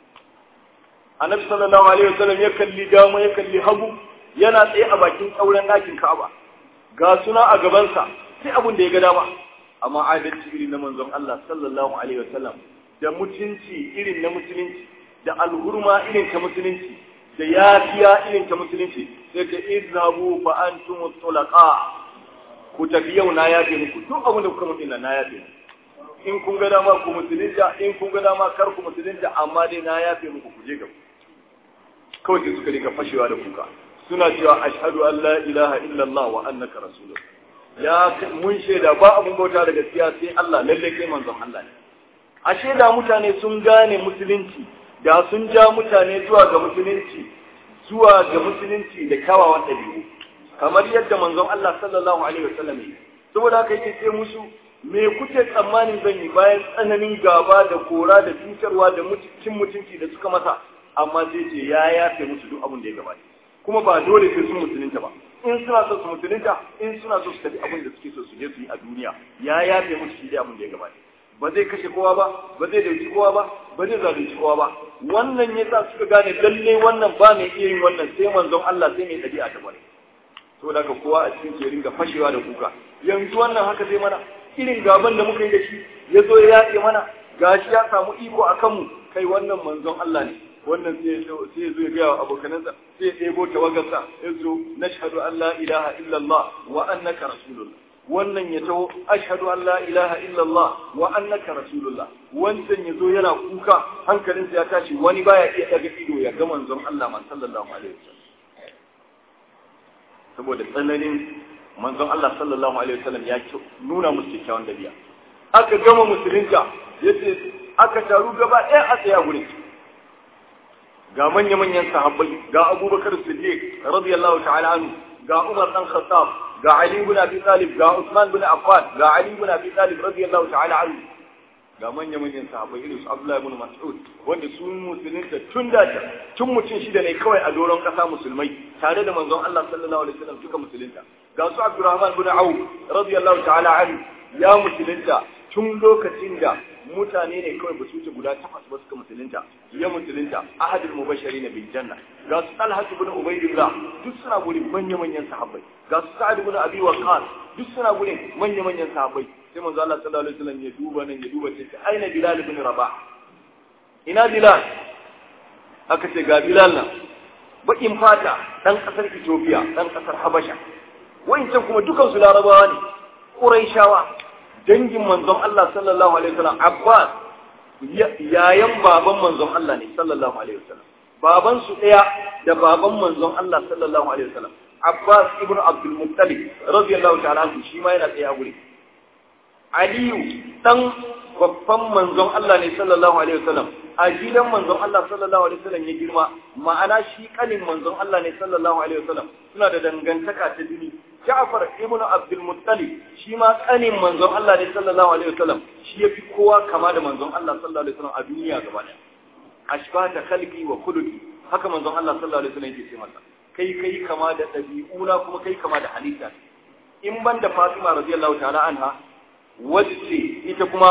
annabi sallallahu alaihi wasallam ya kalli dama ya kalli hagu yana tsaye a bakin tsauran ɗakin Ka'aba ga suna a gabansa sai abun da ya ga dama amma adalci irin na manzon Allah sallallahu alaihi wasallam da mutunci irin na musulunci da alhurma irin ta musulunci da yafiya irin ta musulunci sai ka izhabu fa antum tulaqa ku tafi yau na yafe muku duk abin da kuka mutu na yafe muku in kun ga dama ku musulunta in kun ga dama kar ku musulunta amma dai na yafe muku ku je gaba kawai sai suka rika fashewa da kuka suna cewa ashhadu an la ilaha illallah wa annaka rasulullah ya mun shaida ba abun bauta da gaskiya sai Allah lalle kai manzon Allah ne ashe da mutane sun gane musulunci da sun ja mutane zuwa ga musulunci zuwa ga musulunci da kyawawan ɗabi'u kamar yadda manzon Allah sallallahu alaihi wasallam yi saboda haka yake ce musu me kuke tsammanin zan yi bayan tsananin gaba da kora da cutarwa da cin mutunci da suka masa amma sai ce ya yafe musu duk abin da ya gabata kuma ba dole sai sun musulunta ba in suna so su musulunta in suna so su tafi abin da suke so su je su yi a duniya ya yafe musu shi da abin da ya gabata ba zai kashe kowa ba ba zai dauki kowa ba ba zai zalunci kowa ba wannan yasa suka gane lalle wannan ba mai iya yin wannan sai manzon Allah sai mai dabi'a ta bare to daga kowa a cikin ke ringa fashewa da kuka yanzu wannan haka zai mana irin gaban da muka yi da shi ya zo ya yaƙe mana gashi ya samu iko a kanmu kai wannan manzon Allah ne wannan sai ya zo ya gaya wa abokanansa sai ya ɗebo tawagarsa ya zo na shahadu an la ilaha illallah wa annaka rasulullah wannan ya taho ashhadu an la ilaha illallah wa annaka rasulullah wancan ya zo yana kuka hankalinsa ya tashi wani baya iya daga ido ya ga manzon Allah ma sallallahu alaihi wasallam saboda tsananin manzon Allah sallallahu alaihi wasallam ya nuna musu kyakkyawan dabi'a aka gama musulunta yace aka taru gaba ɗaya a tsaya gurin ga manya-manyan sahabbai ga Abubakar Siddiq radiyallahu ta'ala anhu ga Umar dan Khattab ga Ali ibn Abi Talib ga Usman ibn Affan ga Ali ibn Abi Talib radiyallahu ta'ala anhu ga manya-manyan sahabbai irin su Abdullah ibn Mas'ud wanda sun musulunta tun da tun mutum shida ne kawai a doron kasa musulmai tare da manzon Allah sallallahu alaihi wasallam suka musulunta ga su Abdurrahman ibn Auf radiyallahu ta'ala anhu ya musulunta tun lokacin da mutane ne kawai ba su wuce guda takwas ba suka musulunta ya musulunta ahadul mubashirin bil janna ga su Talha ibn Ubaydillah duk suna gurin manya-manyan sahabbai ga su Sa'ad ibn Abi Waqqas duk suna gurin manya-manyan sahabbai sai manzo Allah sallallahu alaihi wasallam ya duba nan ya duba sai aina Bilal ibn Rabah ina Bilal aka ce ga Bilal nan bakin fata dan kasar Ethiopia dan kasar Habasha wayancan kuma dukan su Larabawa ne Quraishawa dangin manzon Allah sallallahu alaihi wasallam Abbas yayan baban manzon Allah ne sallallahu alaihi wasallam baban su daya da baban manzon Allah sallallahu alaihi wasallam Abbas ibn Abdul Muttalib radiyallahu ta'ala anhu shi ma yana tsaye a guri Aliyu dan babban manzon Allah ne sallallahu alaihi wasallam a gidan manzon Allah sallallahu alaihi wasallam ya girma ma'ana shi kanin manzon Allah ne sallallahu alaihi wasallam suna da dangantaka ta jini Ja'far ibn Abdul Muttalib shi ma kanin manzon Allah ne sallallahu alaihi wasallam shi yafi kowa kama da manzon Allah sallallahu alaihi wasallam a duniya gaba ɗaya ashbata khalqi wa khuluqi haka manzon Allah sallallahu alaihi wasallam yake ce masa kai kai kama da ɗabi'una kuma kai kama da halitta in ban da Fatima radiyallahu ta'ala anha wacce ita kuma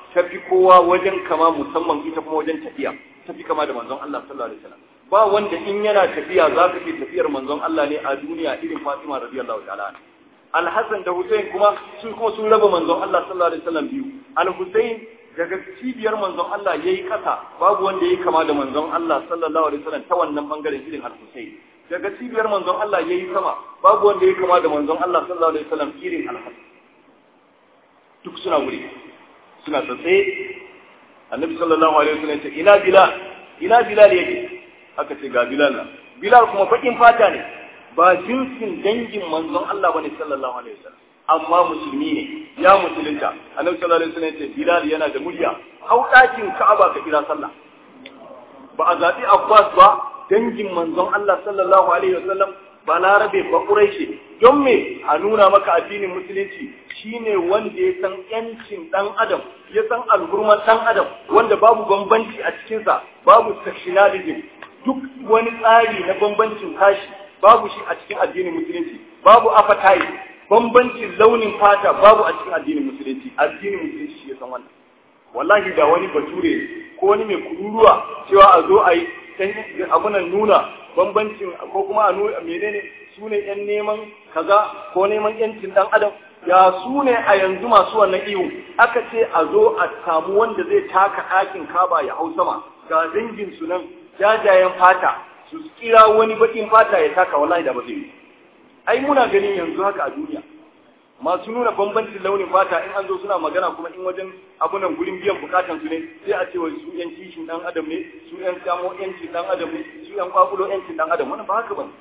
ta fi kowa wajen kama musamman ita kuma wajen tafiya ta fi kama da manzon Allah sallallahu alaihi wasallam ba wanda in yana tafiya za ka ce tafiyar manzon Allah ne a duniya irin Fatima radiyallahu ta'ala Al-Hassan da Hussein kuma su kuma sun raba manzon Allah sallallahu alaihi wasallam biyu Al-Hussein daga cibiyar manzon Allah yayi kasa babu wanda yayi kama da manzon Allah sallallahu alaihi wasallam ta wannan bangaren irin Al-Hussein daga cibiyar manzon Allah yayi sama babu wanda yayi kama da manzon Allah sallallahu alaihi wasallam irin Al-Hassan duk suna wuri suna tsatse Annabi sallallahu alaihi wasallam ya ce ina Bilal ina Bilal yake aka ce ga Bilal nan Bilal kuma bakin fata ne ba jinsin dangin manzon Allah bane sallallahu alaihi wasallam amma musulmi ne ya musulunta annabi sallallahu alaihi wasallam ce Bilal yana da murya hau dakin Ka'aba ka kira sallah ba a zabi Abbas ba dangin manzon Allah sallallahu alaihi wasallam ba larabe ba quraishi don me a nuna maka addinin musulunci shine wanda ya san yancin dan adam ya san alhurman dan adam wanda babu bambanci a cikinsa babu sectionalism duk wani tsari na bambancin kashi babu shi a cikin addinin musulunci babu appetite bambancin launin fata babu a cikin addinin musulunci addinin musulunci shi ya san wannan wallahi da wani bature ko wani mai kururuwa cewa a zo a yi abunan nuna bambancin ko kuma a nuna menene su ne yan neman kaza ko neman yancin dan adam ya su ne a yanzu masu wannan iyo aka ce a zo a samu wanda zai taka ɗakin kaba ya hau sama ga dangin su nan jajayen fata su kira wani bakin fata ya taka wallahi da ba zai yi ai muna ganin yanzu haka a duniya masu nuna bambancin launin fata in an zo suna magana kuma in wajen abunan gurin biyan bukatan su ne sai a ce wa su yan kishin dan adam ne su yan samo yancin dan adam ne su yan kwakulo yancin dan adam wannan ba haka ba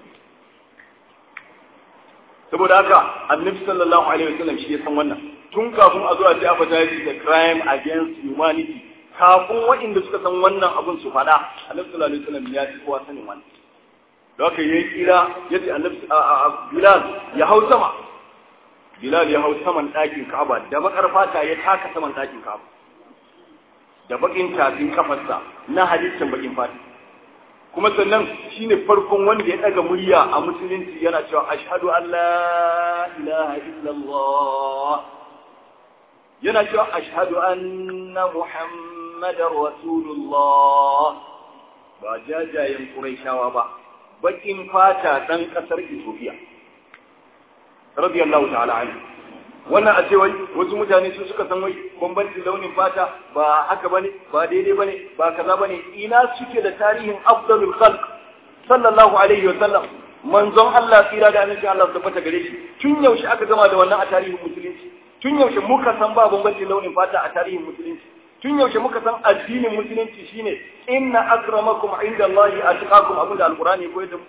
saboda haka annabi sallallahu alaihi wasallam shi ya san wannan tun kafin a zo a ce advertise the crime against humanity kafin waɗanda suka san wannan abun su faɗa annabi sallallahu alaihi wasallam ya ci kowa sanin wannan da haka yayi kira yace annabi Bilal ya hau sama Bilal ya hau saman ɗakin Ka'aba da bakar fata ya taka saman ɗakin Ka'aba da bakin tafin kafarsa na halittar bakin fata kuma sannan shine farkon wanda ya daga murya a musulunci yana cewa ashhadu an la ilaha illallah yana cewa ashhadu anna muhammadar rasulullah ba jajayen quraishawa ba bakin fata dan kasar Ethiopia radiyallahu ta'ala anhu wannan a ce wai wasu mutane su suka san wai bambancin launin fata ba haka bane ba daidai bane ba kaza bane ina suke da tarihin afdalul khalq sallallahu alaihi wa sallam manzon Allah tsira da annabi Allah tabbata gare shi tun yaushe aka gama da wannan a tarihin musulunci tun yaushe muka san ba bambancin launin fata a tarihin musulunci tun yaushe muka san addinin musulunci shine inna akramakum indallahi atqakum abinda alqur'ani ko yadda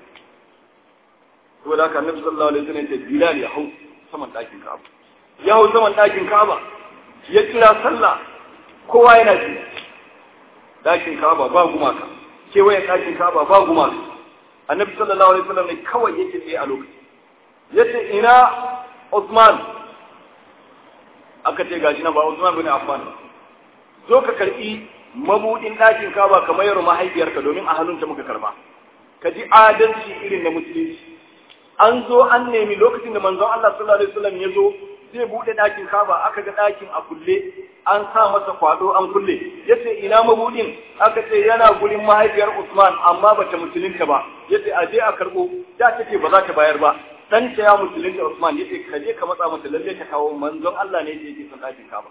saboda haka annabi sallallahu alaihi wasallam ya ce bilal ya hau saman dakin ka'aba ya hau saman ɗakin Ka'aba ya kira sallah kowa yana ji ɗakin Ka'aba ba gumaka kewayen ɗakin Ka'aba ba gumaka annabi sallallahu alaihi wasallam ne kawai yake tsaye a lokaci yace ina Usman aka ce gashi na ba Usman bane Affan zo ka karbi mabudin ɗakin Ka'aba kamar yaro mahaifiyarka domin a hannunta muka karba ka ji adalci irin na musulunci an zo an nemi lokacin da manzon Allah sallallahu alaihi wasallam ya zo zai bude ɗakin kaba aka ga ɗakin a kulle an sa masa kwado an kulle yace ina mabudin aka ce yana gurin mahaifiyar Usman amma bata musulunta ba yace a je a karbo da take ba za ta bayar ba dan ta ya musulunta Usman yace ka je ka matsa mata lalle ta kawo manzon Allah ne yake son ɗakin kaba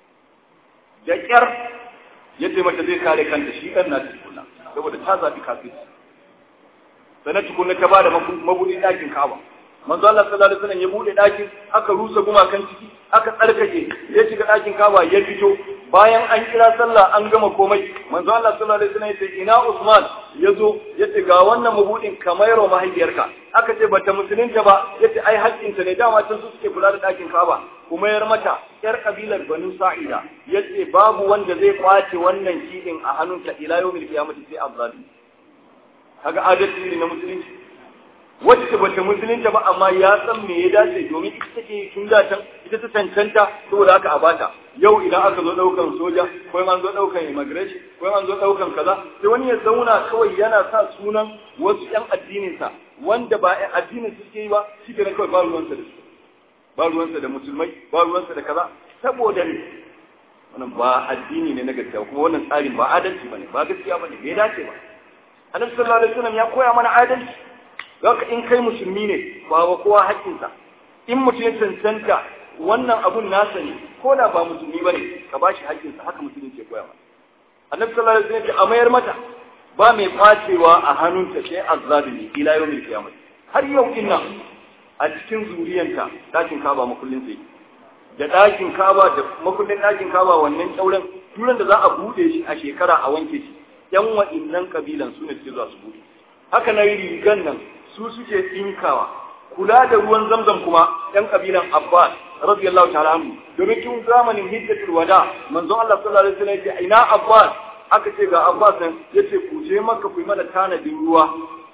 da kyar yace mata zai kare kanta shi dan na tukuna saboda ta zabi kafirci sannan tukunna ta bada mabudin ɗakin kaba manzo Allah sallallahu alaihi wasallam ya bude ɗakin aka rusa gumakan ciki aka tsarkake ya shiga ɗakin kaba ya fito bayan an kira sallah an gama komai manzo Allah sallallahu alaihi wasallam ya ce ina Usman ya zo ya ce ga wannan mabudin kamar yaro mahaifiyarka aka ce bata musulunta ba ya ce ai haƙƙinta ne dama can su suke kula da ɗakin kaba kuma yar mata yar kabilar Banu Sa'ida ya ce babu wanda zai kwace wannan kidin a hannunta ila yawmil qiyamati sai azzali kaga adalci ne na musulunci wacce bata musulunta ba amma ya san me ya dace domin ita take tun da can ita ta cancanta saboda haka a bata yau idan aka zo daukan soja ko an zo daukan immigration ko an zo daukan kaza sai wani ya zauna kawai yana sa sunan wasu yan addinin sa wanda ba yan addinin suke yi ba shi ne kawai ba ruwansa da su ba ruwansa da musulmai ba ruwansa da kaza saboda ne wannan ba addini ne na gaskiya kuma wannan tsarin ba adalci bane ba gaskiya bane bai dace ba annabi sallallahu alaihi wasallam ya koya mana adalci haka in kai musulmi ne ba wa kowa haƙƙinsa in mutum ya cancanta wannan abun nasa ne ko da ba musulmi bane ka bashi haƙƙinsa haka musulunci ya koya mana annabi sallallahu alaihi wasallam ya a mayar mata ba mai kwacewa a hannunta sai azzalimi ila yawmil qiyamah har yau din nan a cikin zuriyanta dakin kaba makullin sai da dakin kaba da makullin dakin kaba wannan kyauren turan da za a bude shi a shekara a wanke shi yan wa'innan kabilan su ne suke zuwa su bude haka na rigan nan su suke tsinkawa kula da ruwan zamzam kuma yan kabilan abbas radiyallahu ta'ala anhu domin tun zamanin hijjatul wada manzon Allah sallallahu alaihi wasallam ya ce ina abbas aka ce ga abbas nan yace ku je maka ku yi mana tanadin ruwa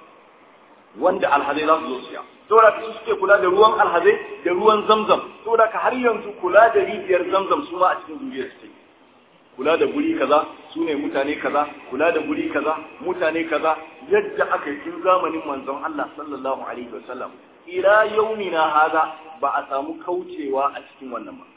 wanda alhazai za su zo siya saboda su suke kula da ruwan alhazai da ruwan zamzam saboda ka har yanzu kula da rijiyar zamzam su ma a cikin zuriyar su kula da guri kaza su ne mutane kaza kula da guri kaza mutane kaza yadda aka yi tun zamanin manzon Allah sallallahu alaihi wasallam ila yaumina hada ba a samu kaucewa a cikin wannan ba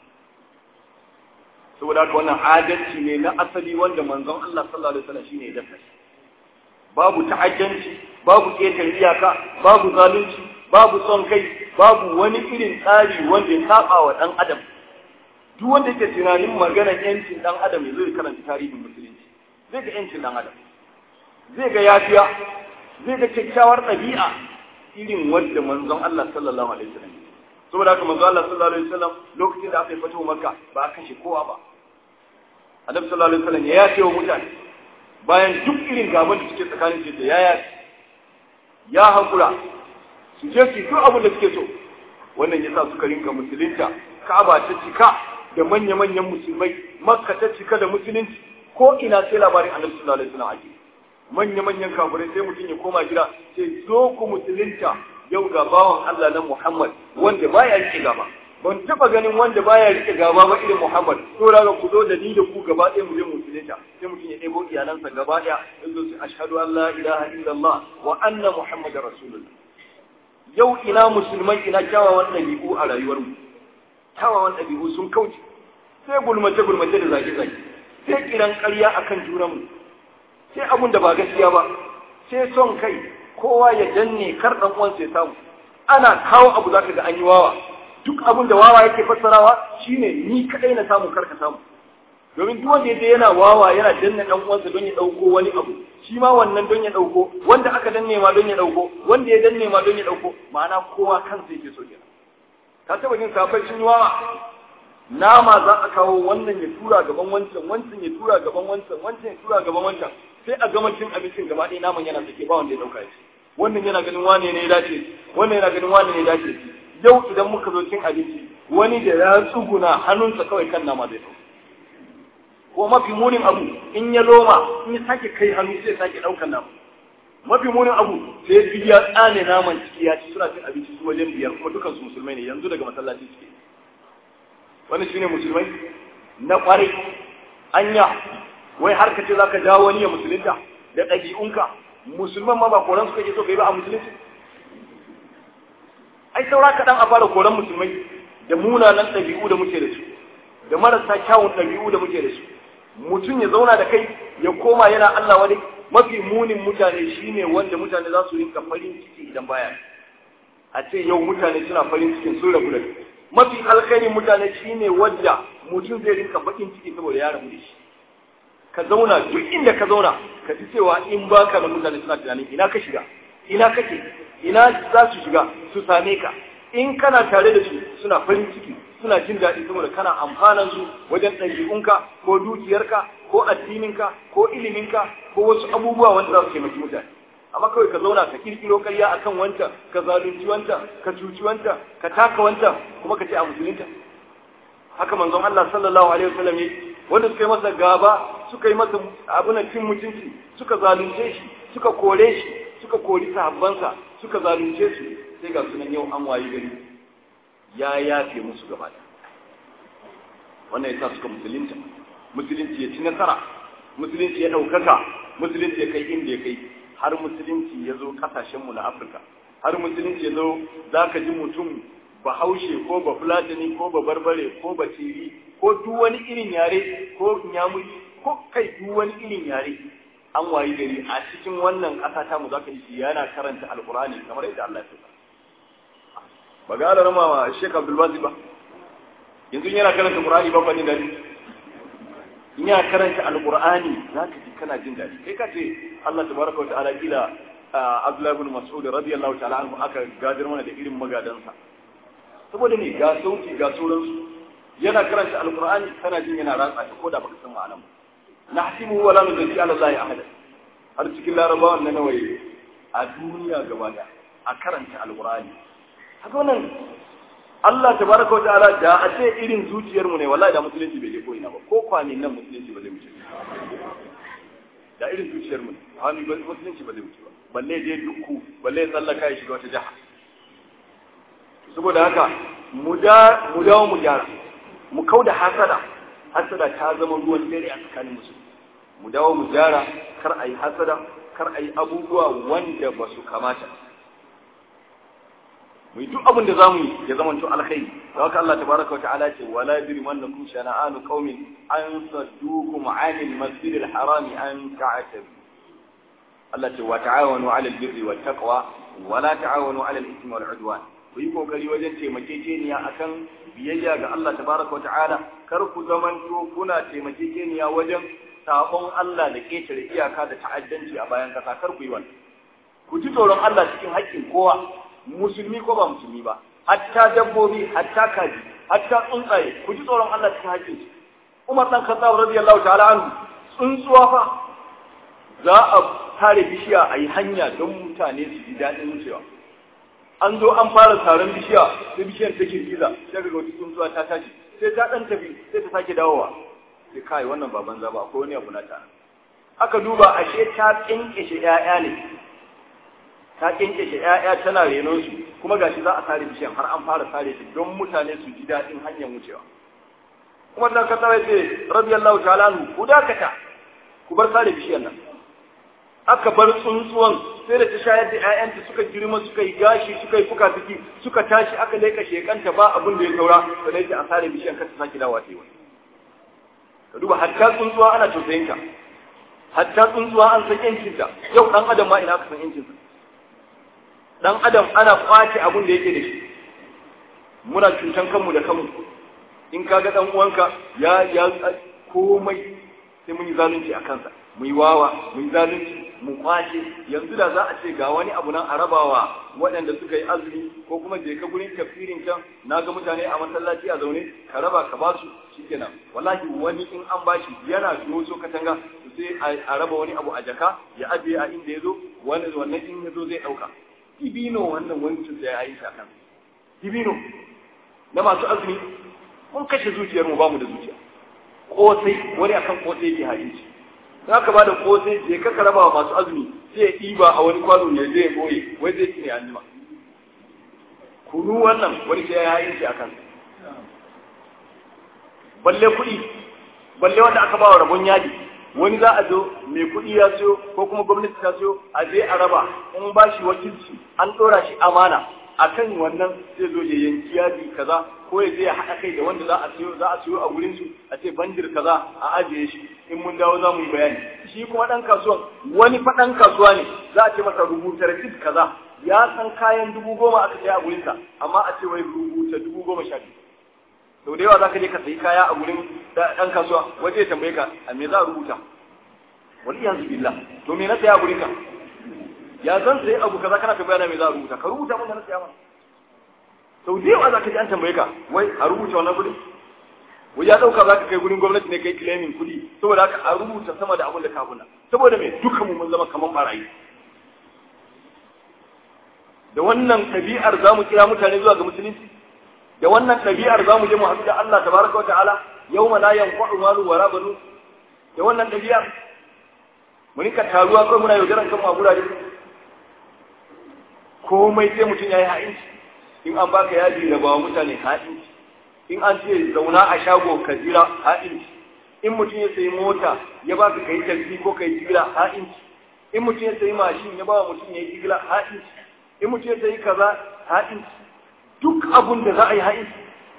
saboda haka wannan adalci ne na asali wanda manzon Allah sallallahu alaihi wasallam shine ya dasa babu ta'addanci babu ƙetare iyaka babu zalunci babu son kai babu wani irin tsari wanda ya saba wa dan adam duk wanda yake tunanin maganar yancin dan adam ya zo ya karanta tarihin musulunci zai ga yancin dan adam zai ga yafiya zai ga kyakkyawar ɗabi'a irin wanda manzon Allah sallallahu alaihi wasallam saboda haka manzon Allah sallallahu alaihi wasallam lokacin da aka yi fatuwa makka ba a kashe kowa ba annabi sallallahu alaihi wasallam ya yafe wa mutane bayan duk irin gaban da suke tsakanin su da yaya ya hakura su je su duk abin da suke so wannan yasa suka rinka musulunta Ka'aba ta cika da manya-manyan musulmai Makka ta cika da musulunci ko ina sai labarin Annabi sallallahu alaihi wasallam ake manya-manyan kafirai sai mutum ya koma gida sai zo ku musulunta yau ga bawan Allah na Muhammad wanda baya rike gaba ban taba ganin wanda baya rike gaba ba irin Muhammad to daga ku zo da ni da ku gaba ɗaya mu je musulunta sai mutum ya ɗebo iyalansa gaba ɗaya yanzu su ashhadu an la ilaha illallah wa anna muhammadar rasulullah yau ina musulmai ina kyawawan ɗabi'u a rayuwarmu kyawawan ɗabi'u sun kauce sai gulmace gulmace da zage zage sai kiran ƙarya akan junanmu sai abun da ba gaskiya ba sai son kai kowa ya danne kar dan uwansa ya samu ana kawo abu zaka ga an yi wawa duk abun da wawa yake fassarawa shine ni kadai na samu kar ka samu domin duk wanda yaje yana wawa yana danna dan uwansa don ya dauko wani abu shi ma wannan don ya dauko wanda aka danne ma don ya dauko wanda ya danne ma don ya dauko ma'ana kowa kansa yake so kenan ka taba jin safai sun yi wawa nama za a kawo wannan ya tura gaban wancan wancan ya tura gaban wancan wancan ya tura gaban wancan sai a gama cin abincin gaba ɗaya naman yana sake ba wanda ya dauka shi wannan yana ganin wane ne ya dace wannan yana ganin wane ne ya dace yau idan muka zo cin abinci wani da ya tsuguna hannunsa kawai kan nama zai dauka ko mafi munin abu in ya loma in ya sake kai hannu sai sake daukan nama mafi munin abu sai ya ya tsane naman ciki ya ci suna cin abinci su wajen biyar kuma dukan su musulmai ne yanzu daga masallaci suke wani shine musulmai na kwarai anya wai har ka ce zaka jawo wani ya musulunta da ɗabi'unka musulman ma ba koran suka ke so kai ba a musulunci ai saura kaɗan a fara koran musulmai da munanan ɗabi'u da muke da su da marasa kyawun ɗabi'u da muke da su mutum ya zauna da kai ya koma yana Allah wani mafi munin mutane shine wanda mutane za su rinka farin ciki idan baya a ce yau mutane suna farin cikin sun rabu da kai mafi alkhairin mutane shine wanda mutum zai rinka bakin ciki saboda ya rabu da shi ka zauna duk inda ka zauna ka ji cewa in baka da mutane suna tunanin ina ka shiga ina kake ina za su shiga su same ka in kana tare da su suna farin ciki suna jin daɗi saboda kana amfanan su wajen ɗabi'unka ko dukiyarka ko addininka ko iliminka ko wasu abubuwa wanda za su taimaki mutane amma kawai ka zauna ka kirkiro ƙarya akan wancan ka zalunci wancan ka cuci wancan ka taka wancan kuma ka ce a musulunta haka manzon Allah sallallahu alaihi wasallam ya wanda suka yi masa gaba suka yi masa abuna cin mutunci suka zalunce shi suka kore shi suka kori sahabbansa suka zalunce su sai ga sunan yau an wayi gari ya yafe musu gaba da wannan ya sa suka musulunta musulunci ya ci nasara musulunci ya ɗaukaka musulunci ya kai inda ya kai har musulunci ya zo ƙasashenmu na afirka har musulunci ya zo za ka ji mutum bahaushe ko ba fulatani ko ba barbare ko ba tiri ko duk wani irin yare ko nyamuri ko kai duk wani irin yare an wayi gari a cikin wannan ƙasa ta mu zaka ji yana karanta alqur'ani kamar yadda Allah ya faɗa ba ga alarma ma Sheikh Abdul Basit ba yanzu yana karanta Qur'ani ba bani dadi in yana karanta alqur'ani zaka ji kana jin dadi kai ka ce Allah tabaraka wa ta'ala kila Abdullah ibn Mas'ud radiyallahu ta'ala anhu aka gadir mana da irin magadansa saboda ne ga sauti ga sauransu yana karanta alqur'ani kana jin yana ratsa shi ko da baka san ma'anar ba nahsibu wala nuzaki ala Allah ahada har cikin larabawan na nawaye a duniya gaba daya a karanta alqur'ani haka wannan Allah tabaraka wa ta'ala da a ce irin zuciyar mu ne wallahi da musulunci bai je ko ina ba ko kwanin nan musulunci ba zai wuce da irin zuciyar mu ne hannu musulunci ba zai wuce ba balle je dukku balle ya tsallaka ya shiga wata jaha saboda haka mu da mu dawo mu gyara mu kauda hasada hasada ta zama ruwan dare a tsakanin musu mu dawo mu gyara kar a yi hasada kar a yi abubuwa wanda ba su kamata mu yi duk abin da za mu yi ya zama to alkhairi da haka Allah tabaraka wa ta'ala ce wala yajrimannakum shana'anu qaumin an saddukum 'anil masjidil harami an ta'tabu Allah ce wa ta'awanu 'alal birri wat taqwa wa la ta'awanu 'alal ithmi wal 'udwan ku yi kokari wajen taimakekeniya akan biyayya ga Allah tabaraka wata'ala kar ku zamanto kuna taimakekeniya wajen sabon Allah da ketare iyaka da ta'addanci a bayan kasa kar ku yi wannan ku ji tsoron Allah cikin haƙƙin kowa musulmi ko ba musulmi ba hatta dabbobi hatta kaji hatta tsuntsaye ku ji tsoron Allah cikin haƙƙin su Umar dan Khattab radiyallahu ta'ala anhu tsuntsuwa fa za a tare bishiya a yi hanya don mutane su ji daɗin wucewa an zo an fara taron bishiya sai bishiyar ta girgiza sai ga wata tsuntsuwa ta tashi sai ta dan tafi sai ta sake dawowa sai kai wannan ba banza ba akwai wani abu na ta aka duba ashe ta kinkishe ƴaƴa ne ta kinkishe ƴaƴa tana renon su kuma gashi za a sare bishiyar har an fara sare ta don mutane su ji daɗin hanyar wucewa kuma dan ka tsara ce radiyallahu ta'ala anhu ku dakata ku bar sare bishiyar nan aka bar tsuntsuwan sai da ta shayar da ‘ya'yanta suka girma suka yi gashi suka yi fuka fiki suka tashi aka laika shekanta ba abin da ya saura da dai ta asare bishiyan kasa sake dawa ta yi wani ka duba hatta tsuntsuwa ana tausayin ta hatta tsuntsuwa an san yancinta yau dan adam ma ina aka san yancinsa dan adam ana kwace abin da yake da shi muna cutan kanmu da kanmu in ka ga dan uwanka ya ya komai sai mun yi zalunci a kansa mu yi wawa mu yi zalunci mu kwace yanzu da za a ce ga wani abu nan a rabawa waɗanda suka yi azumi ko kuma je ka gurin tafsirin can na ga mutane a masallaci a zaune ka raba ka ba su shikenan wallahi wani in an bashi yana doso katanga sai a raba wani abu a jaka ya ajiye a inda ya zo wani wannan in ya zo zai ɗauka dibino wannan wancan da ya yi shi kan dibino na masu azumi mun kashe zuciyar mu ba mu da zuciya kosai wani akan kosai yake hadisi za ka ba da kosai je ka raba wa masu azumi sai ya ɗiba a wani kwano ne zai boye wai zai ci ne an jima kunu wannan wani sai ya yi shi akan balle kuɗi balle wanda aka ba wa rabon yadi wani za a zo mai kuɗi ya siyo ko kuma gwamnati ta siyo a je a raba in ba shi wakilci an ɗora shi amana akan wannan zai zo ya yanki yadi kaza ko ya je ya haɗa kai da wanda za a siyo za a siyo a gurin su a ce bandir kaza a ajiye shi in mun dawo za mu yi bayani shi kuma ɗan kasuwan wani fa ɗan kasuwa ne za a ce masa rubuta rasid kaza ya san kayan dubu goma aka saya a gurinsa amma a ce wai rubuta dubu goma sha biyu sau da yawa za ka je ka sayi kaya a gurin ɗan kasuwa waje ya tambaye ka a me za a rubuta wani yanzu billah to me na saya a gurinka ya zan sayi abu kaza kana tambaya na me za a rubuta ka rubuta mun da na saya ma sau da yawa za ka ji an tambaye ka wai a rubuta wannan kuɗi wai ya ɗauka za ka kai gurin gwamnati ne kai claiming kuɗi saboda haka a rubuta sama da abin da ka abuna saboda me duka mu mun zama kaman barayi da wannan ɗabi'ar za mu kira mutane zuwa ga musulunci da wannan ɗabi'ar za mu je mu haɗu da Allah tabaraka wa ta'ala yau ma la yanfa'u malu wala banu da wannan ɗabi'ar mu rinka taruwa kawai muna yaudaran kanmu a gurare komai sai mutum ya yi ha'inci in an baka yaji da bawa mutane ha'inci in an ce zauna a shago ka jira ha'inci in mutum ya sayi mota ya baka kai taxi ko kai jira ha'inci in mutum ya sayi mashin ya bawa mutum ya yi jira ha'inci in mutum ya sayi kaza ha'inci duk duk abun da za a yi ha'inci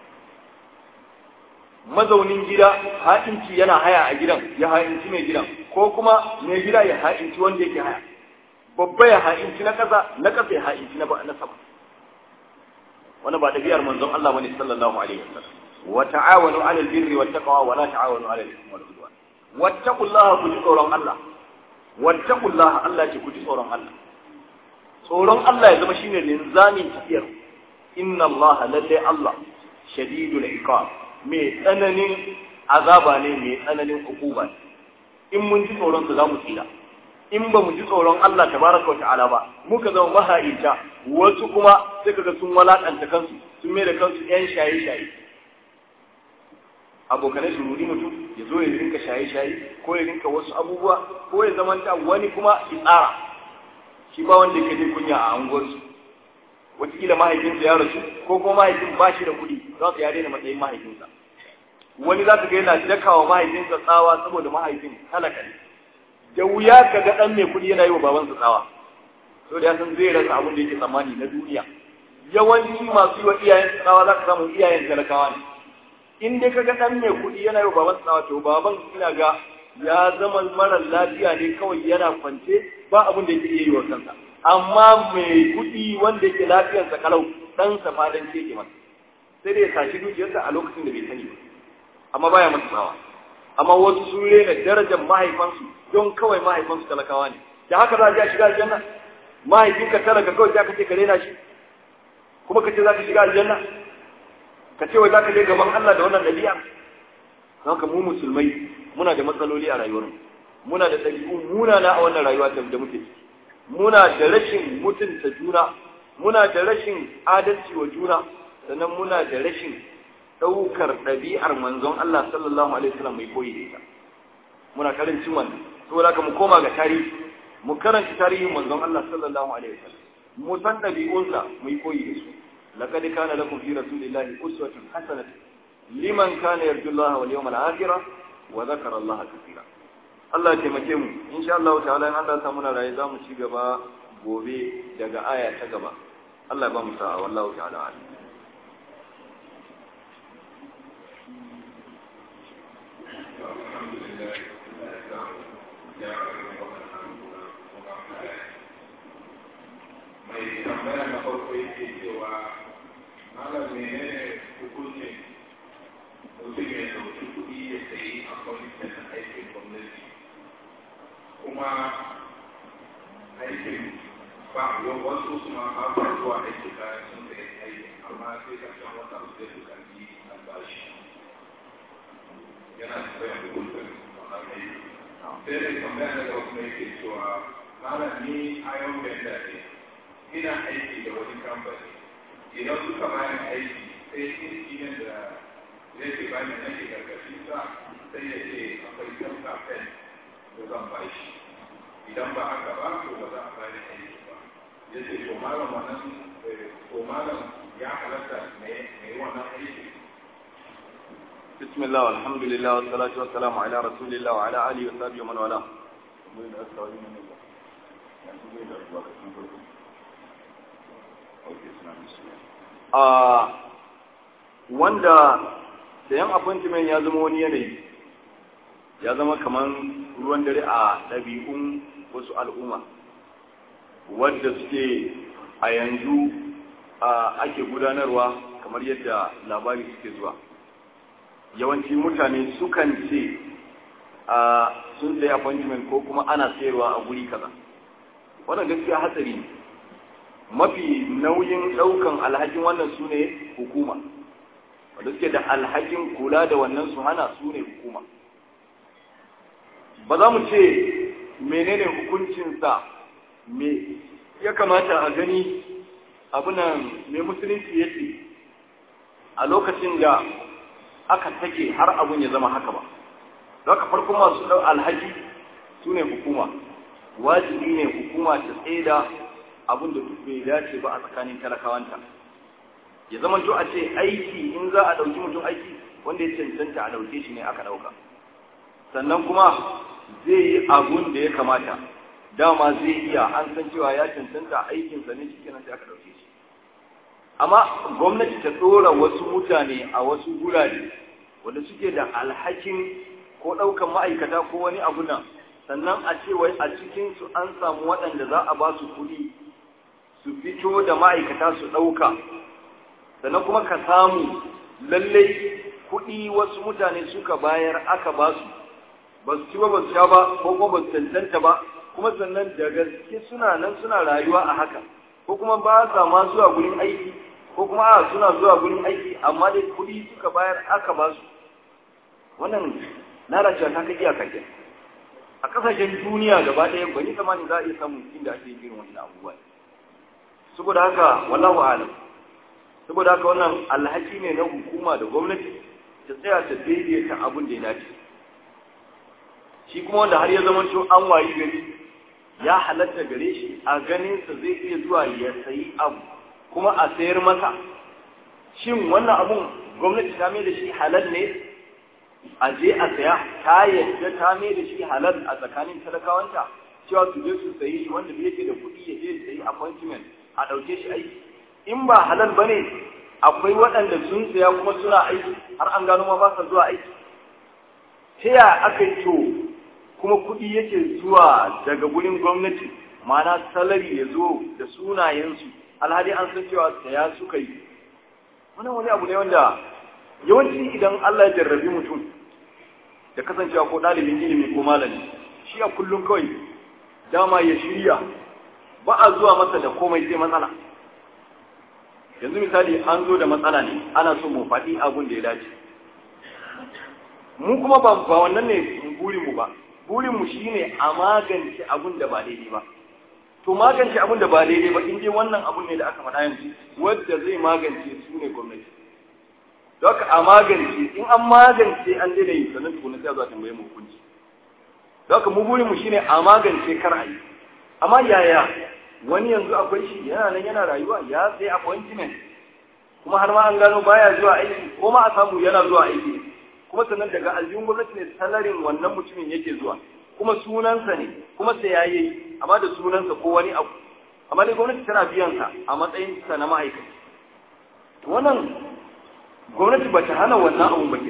mazaunin gida ha'inci yana haya a gidan ya ha'inci mai gidan ko kuma mai gida ya ha'inci wanda yake haya babba ya ha'inci na ƙasa na ƙasa ya ha'inci na na sama wani ba ɗabi'ar manzon Allah bane sallallahu alaihi wasallam wa ta'awanu 'alal birri wat taqwa wa la ta'awanu 'alal ithmi wal 'udwan wattaqullaha ku ji tsoron Allah wattaqullaha Allah ce ku ji tsoron Allah tsoron Allah ya zama shine linzamin tafiyar inna Allah lalle Allah shadidul iqab mai tsananin azaba ne mai tsananin hukuma in mun ji tsoron sa zamu tsira in ba mu ji tsoron Allah tabaraka wa ta'ala ba muka zama maha'ita wasu kuma sai kaga sun walakanta kansu sun mai da kansu yan shaye-shaye abokanai su rudi mutum ya zo ya rinka shaye-shaye ko ya rinka wasu abubuwa ko ya zamanta wani kuma tsara shi ba wanda yake jin kunya a anguwarsu wataƙila mahaifinsa ya rasu ko kuma mahaifin ba shi da kuɗi za su ya daina matsayin mahaifinsa wani za ka ga yana dakawa mahaifinsa tsawa saboda mahaifin talaka ne da wuya ka ga ɗan mai kuɗi yana yi wa babansa tsawa so da ya san zai rasa abin da yake tsammani na duniya yawanci masu yi wa iyayen tsawa za ka samu iyayen talakawa ne in dai ka ga ɗan mai kuɗi yana yi wa babansa tsawa to baban ina ga ya zama mara lafiya ne kawai yana kwance ba abin da yake iya yi wa kansa amma mai kuɗi wanda yake lafiyarsa kalau ɗansa fadan ce ke masa sai dai ya sashi dukiyarsa a lokacin da bai sani ba amma baya masa tsawa amma wasu sun rena darajar mahaifansu don kawai mahaifansu talakawa ne da haka za a je a shiga aljanna mahaifinka talaka kawai za ka ce ka rena shi kuma ka ce za ka shiga aljanna ka ce wai za ka je gaban Allah da wannan ɗabi'a haka mu musulmai muna da matsaloli a rayuwarmu muna da ɗabi'u munana a wannan rayuwa da muke ciki muna da rashin mutunta juna muna da rashin adalci wa juna sannan muna da rashin ɗaukar ɗabi'ar manzon Allah sallallahu alaihi wasallam mai koyi da ita muna karancin wannan saboda haka mu koma ga tarihi mu karanta tarihin manzon Allah sallallahu alaihi wasallam mu san ɗabi'unsa mu yi koyi da su laqad kana lakum fi rasulillahi uswatun hasanatun liman kana yarju Allah wal yawmal akhir wa dhakara Allah kathira Allah ya taimake mu insha Allah ta'ala in Allah ya samu na raye za mu ci gaba gobe daga aya ta gaba Allah ya ba mu sa'a wallahu ta'ala alim mai tambaya na farko yake cewa malam menene hukuncin mutum ya dauki kuɗi ya sayi a kwamitin na aikin gwamnati kuma aikin ba wasu su ma ba ba zuwa aiki bayan sun sayi aikin amma sai karshen wata su zai dukanci albashi yana tambaya hukuncin wannan aiki sai dai tambaya na gaba kuma yake cewa malam ni ayon benda ne ina aiki da wani kamfani idan suka bayan aiki sai injinin da zai ce bayan nake karkashin sa sai ya ce akwai kan kafin da zan ba shi idan ba haka ba to ba za a bani aiki ba ya ce to malam wannan to malam ya halatta mai wannan aiki بسم الله والحمد لله والصلاة والسلام على رسول الله وعلى آله وصحبه ومن والاه a wanda sayan appointment ya zama wani yanayi ya zama kamar ruwan dare a ɗabi'un wasu al'umma wadda suke a yanzu ake gudanarwa kamar yadda labari suke zuwa yawanci mutane sukan ce a sun sayi appointment ko kuma ana sayarwa a guri kaza wannan gaskiya hatsari ne mafi nauyin ɗaukan alhakin wannan su ne hukuma wanda suke da alhakin kula da wannan su hana su ne hukuma ba za mu ce menene hukuncinsa me ya kamata a gani abunan mai musulunci ya ce a lokacin da aka take har abun ya zama haka ba zaka farko masu ɗau alhaki su ne hukuma wajibi ne hukuma ta tsaida abin da duk bai dace ba a tsakanin talakawanta ya zama to a ce aiki in za a ɗauki mutum aiki wanda ya cancanta a ɗauke shi ne aka ɗauka sannan kuma zai yi abun da ya kamata dama zai iya an san cewa ya cancanta aikinsa ne shi kenan sai aka ɗauke shi amma gwamnati ta ɗora wasu mutane a wasu gurare wanda suke da alhakin ko ɗaukan ma'aikata ko wani abu nan sannan a ce wai a cikinsu an samu waɗanda za a ba su kuɗi su fito da ma'aikata su ɗauka sannan kuma ka samu lallai kuɗi wasu mutane suka bayar aka ba su ba su ci ba ba su sha ba ko kuma ba su tantanta ba kuma sannan da gaske suna nan suna rayuwa a haka ko kuma ba sa ma zuwa gurin aiki ko kuma a suna zuwa gurin aiki amma dai kuɗi suka bayar aka ba su wannan lalacewa ta kai iyaka ke a kasashen duniya gaba ɗaya ban yi tsammani za a iya samun inda ake yin irin wannan abubuwa saboda haka wallahu alam saboda haka wannan alhaki ne na hukuma da gwamnati ta tsaya ta daidaita abin da ya dace shi kuma wanda har ya zama to an wayi gari ya halatta gare shi a ganinsa zai iya zuwa ya sayi abu kuma a sayar masa shin wannan abun gwamnati ta mai da shi halal ne a je a saya ta yadda ta mai da shi halal a tsakanin talakawanta cewa su je su sayi wanda bai yake da kuɗi ya je ya sayi appointment a ɗauke shi aiki in ba halal ba ne akwai waɗanda sun saya kuma suna aiki har an gano ma ba sa zuwa aiki ta ya aka yi to kuma kuɗi yake zuwa daga gurin gwamnati ma'ana salari ya zo da sunayensu alhali an san cewa saya suka yi wannan wani abu ne wanda yawanci idan Allah ya jarrabi mutum da kasancewa ko ɗalibin ilimi ko malami shi a kullum kawai dama ya shirya ba a zuwa masa da komai sai matsala yanzu misali an zo da matsala ne ana so mu faɗi abun da ya dace mu kuma ba wannan ne burinmu ba burinmu shine a magance abun da ba daidai ba to magance abun da ba daidai ba in dai wannan abun ne da aka faɗa yanzu wadda zai magance su ne gwamnati don haka a magance in an magance an daina yi sannan tukuna sai a zuwa tambaye mu hukunci don haka mu burinmu shine a magance kar a yi amma yaya wani yanzu akwai shi yana nan yana rayuwa ya sai appointment kuma har ma an gano baya zuwa aiki ko ma a samu yana zuwa aiki kuma sannan daga aljihun gwamnati ne salarin wannan mutumin yake zuwa kuma sunansa ne kuma sai ya yi amma da sunansa ko wani abu amma dai gwamnati tana biyan sa a matsayin sa na ma'aikaci to wannan gwamnati ba ta hana wannan abun ba ke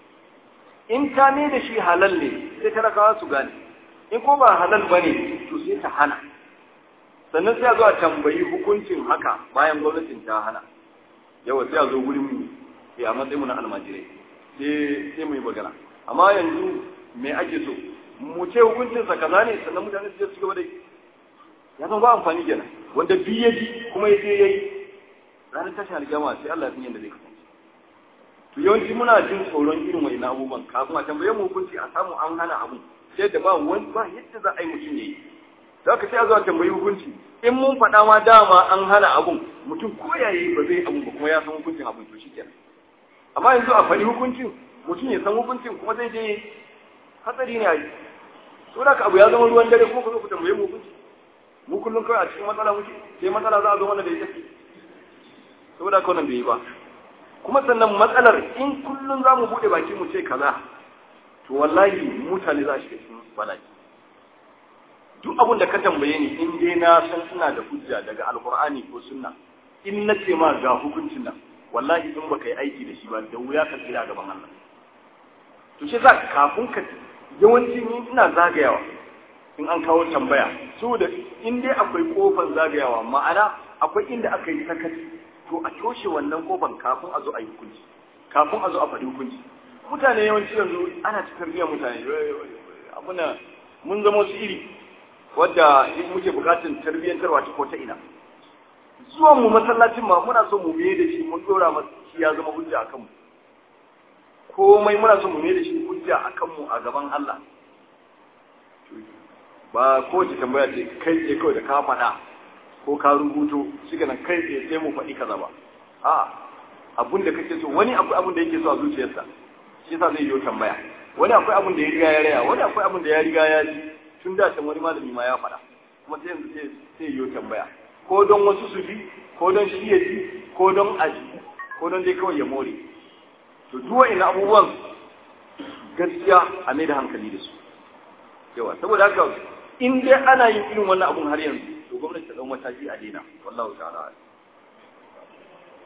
in ta ne da shi halal ne sai talakawa su gane in ko ba halal ba ne to sai ta hana sannan sai a zo a tambayi hukuncin haka bayan gwamnatin ta hana yawa sai a zo gurin mu a matsayin mu na almajirai sai sai mu yi magana amma yanzu me ake so mu ce hukuncin sa kaza ne sannan mutane su je su gaba da ya san ba amfani kenan wanda bi ya ji kuma ya je yayi ranar tashin alƙiyama sai Allah ya san yadda zai kasance to yawanci muna jin tsoron irin wani abubuwan kafin a tambaye mu hukunci a samu an hana abu sai da ba wani ba yadda za a yi mutum yayi za ka sai a zuwa tambayi hukunci in mun faɗa ma dama an hana abun mutum ko ya yi ba zai abun ba kuma ya san hukuncin abun to shi kenan amma yanzu a faɗi hukuncin mutum ya san hukuncin kuma zai je hatsari ne a yi to da abu ya zama ruwan dare kuma ku zo ku tambaye mu hukunci mu kullum kawai a cikin matsala muke sai matsala za a zo mana da ita saboda haka wannan bai yi ba kuma sannan matsalar in kullum za mu buɗe baki mu ce kaza to wallahi mutane za su cikin bala'i duk abin da ka tambaye ni in dai na san ina da hujja daga alkur'ani ko sunna in na ce ma ga hukuncin nan wallahi in baka yi aiki da shi ba da wuya ka tsira gaban Allah to shi za kafin ka yawanci ni ina zagayawa in an kawo tambaya saboda in dai akwai kofar zagayawa ma'ana akwai inda aka yi sakaci to a toshe wannan kofar kafin a zo a yi hukunci kafin a zo a faɗi hukunci mutane yawanci yanzu ana ta tarbiyyar mutane abuna mun zama wasu iri wadda muke bukatun tarbiyyantarwa ta ko ta ina zuwan mu masallacin ma muna so mu biye da shi mun dora masa shi ya zama hujja akan mu komai muna so mu biye da shi hujja akan mu a gaban Allah ba ko ce tambaya ce kai tsaye kawai da ka faɗa ko ka rubuto shi nan kai tsaye sai mu faɗi kaza ba a abun da kake so wani akwai abun da yake so a zuciyarsa shi yasa zai yi tambaya wani akwai abun da ya riga ya raya wani akwai abun da ya riga ya ji tun da can wani malami ma ya faɗa kuma sai yanzu sai yi tambaya ko don wasu su bi ko don shi ya ji ko don aji ko don dai kawai ya more to duk wa'in abubuwan gaskiya a mai da hankali da su yawa saboda haka in dai ana yin irin wannan abun har yanzu to gwamnati ta ɗau mataki a daina wallahu ta'ala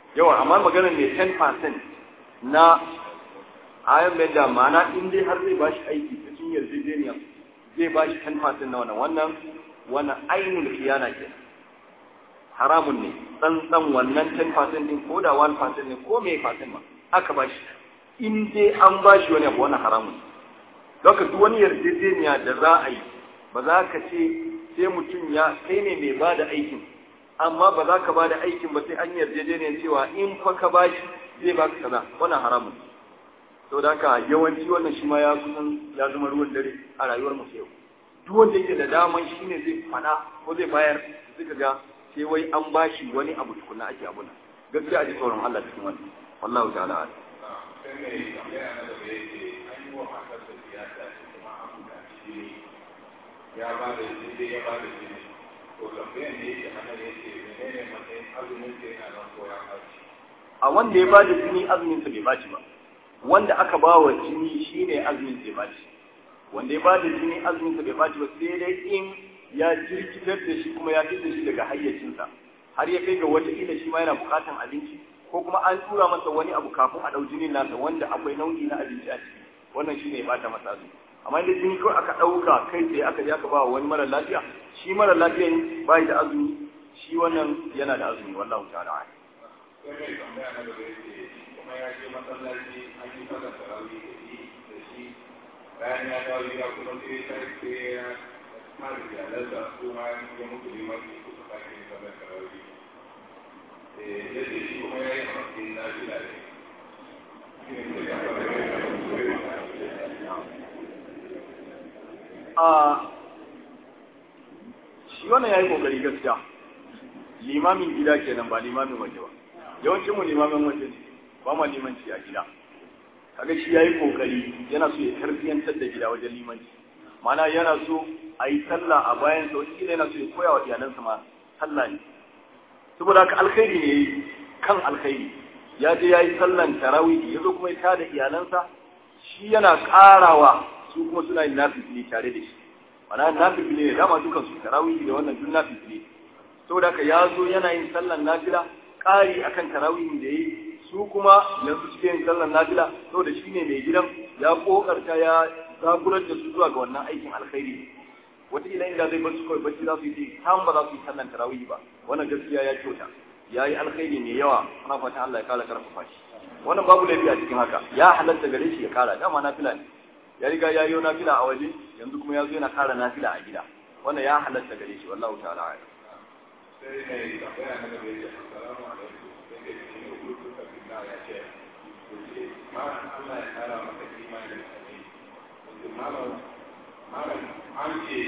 yawa amma maganar ne 10% na ayan mai da mana in dai har zai bashi aiki cikin yarjejeniya zai bashi 10% na wannan wannan wannan ainul khiyana ke haramun ne tsantsan wannan 10% din ko da 1% ne ko me percent ma aka bashi in dai an bashi wani abu wannan haramun ne Doka duk wani yarjejeniya da za a yi ba za ka ce sai mutum ya kai ne mai ba da aikin amma ba za ka ba da aikin ba sai an yarjejeniyar cewa in fa ka ba shi zai ba ka kaza wannan haramun sau da haka yawanci wannan shi ma ya kusan ya zama ruwan dare a rayuwar mu yau duk wanda yake da daman shi ne zai fada ko zai bayar suka ga sai wai an ba shi wani abu tukuna ake abuna gaskiya a ji tsoron Allah cikin wannan wallahu ta'ala a'lam sai mai tambaya na gaba yake an yi wa matarsa siyasa kuma an buga shi ya ba da jini ya ba da jini to tambayan da yake ana yake menene matsayin azumin da yana nan ko ya ɓaci a wanda ya ba da jini azumin sa bai baci ba wanda aka ba wa jini shine azumin sa bai baci wanda ya ba da jini azumin sa bai baci ba sai dai in ya jirkitar da shi kuma ya fitar shi daga hayyacinsa har ya kai ga wata ila shi ma yana bukatan abinci ko kuma an tura masa wani abu kafin a ɗau jinin nasa wanda akwai nau'i na abinci a ciki wannan shine ya bata masa azumi amma idan jini kawai aka ɗauka kai tsaye aka je aka ba wa wani mara lafiya shi mara lafiyan bai da azumi shi wannan yana da azumi wallahu ta'ala a'lam sai mai tambaya na gaba yake kuma ya je masallaci an yi sallar tarawih da shi da shi bayan ya dawo gida kuma sai ya sai ya mara iyalansa su ma ya mutu limanci suka sake yin sallar tarawih eh ya ce shi kuma ya yi a matsayin nafila ne shi ne sai ya fara a shi wannan yayi kokari gaskiya limamin gida kenan ba limamin waje ba yawancin mu limamin waje ne ba ma limanci a gida kaga shi yayi kokari yana so ya tarbiyantar da gida wajen limanci mana yana so a yi sallah a bayan sa wani yana so ya koya wa iyalansa ma sallah ne saboda haka alkhairi ne kan alkhairi ya je ya yi sallan tarawih ya zo kuma ya tada iyalansa shi yana karawa su kuma suna yin nafifili tare da shi mana nafifili ne dama dukan su tarawih da wannan duk nafifili saboda haka ya zo yana yin sallan nafila ƙari akan tarawihin da yi su kuma yanzu suke yin sallan nafila saboda shi ne mai gidan ya kokarta ya zagurar da su zuwa ga wannan aikin alkhairi wata ila inda zai bar su kawai bacci za su yi tam ba za su yi sallan tarawih ba wannan gaskiya ya kyauta ya yi alkhairi mai yawa ana fatan Allah ya kala karfafa shi wannan babu laifi a cikin haka ya halatta gare shi ya kara dama nafila ne ya riga ya yi nafila a waje yanzu kuma ya zo yana kara nafila a gida wannan ya halatta gare shi wallahu ta'ala a'lam sai mai tambaya na gaba yake assalamu alaikum sai da shi ne hutu ka fi ya ce yace malam Allah ya kara maka imani da sani yace malam malam an ce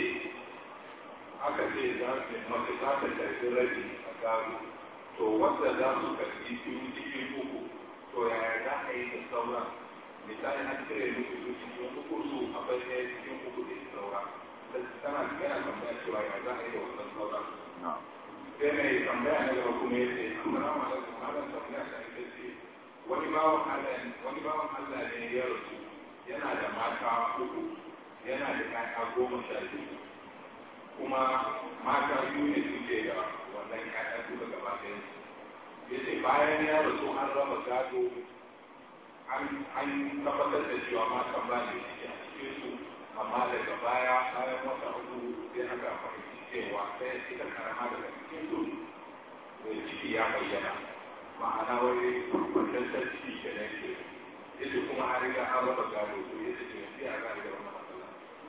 aka ce za su mace za ta karbi rabi a gado to wanda za su karbi biyu cikin uku to yaya za a yi da sauran misali an cire musu su cikin uku su akwai ɗaya cikin uku da saura tana yana tambaya cewa ya za a yi da wannan sauran sai mai tambaya na gaba kuma yace assalamu alaikum malam tambaya ta ita ce wani bawan Allah wani bawan Allah ne ya rasu yana da mata uku yana da ƴaƴa goma sha biyu kuma mata biyu ne suke da wannan ƴaƴa duka gaba ɗaya yace bayan ya rasu an raba gado an an tabbatar da cewa matan ba ne suke a cikin su amma daga baya bayan wata uku sai aka fahimci cewa sai ita karama daga cikin su da ciki ya bayyana ma'ana wani kwantar ciki ke nan ke yace kuma an riga an raba gado to yace to sai a gane da wannan matsala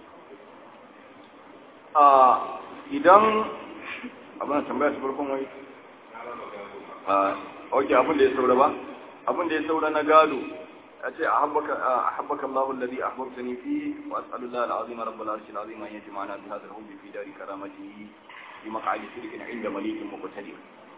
a idan abin da tambaya ta farkon wai na raba gado a ok abin da ya saura ba abin da ya saura na gado ya ce a habbaka Allahu alladhi ahbabtani fi wa as'alullahi al-azim rabbul arshil azim an yajma'ana bi hadha al-hubbi fi dari karamatihi fi maq'adi sidqin 'inda malikin muqtadir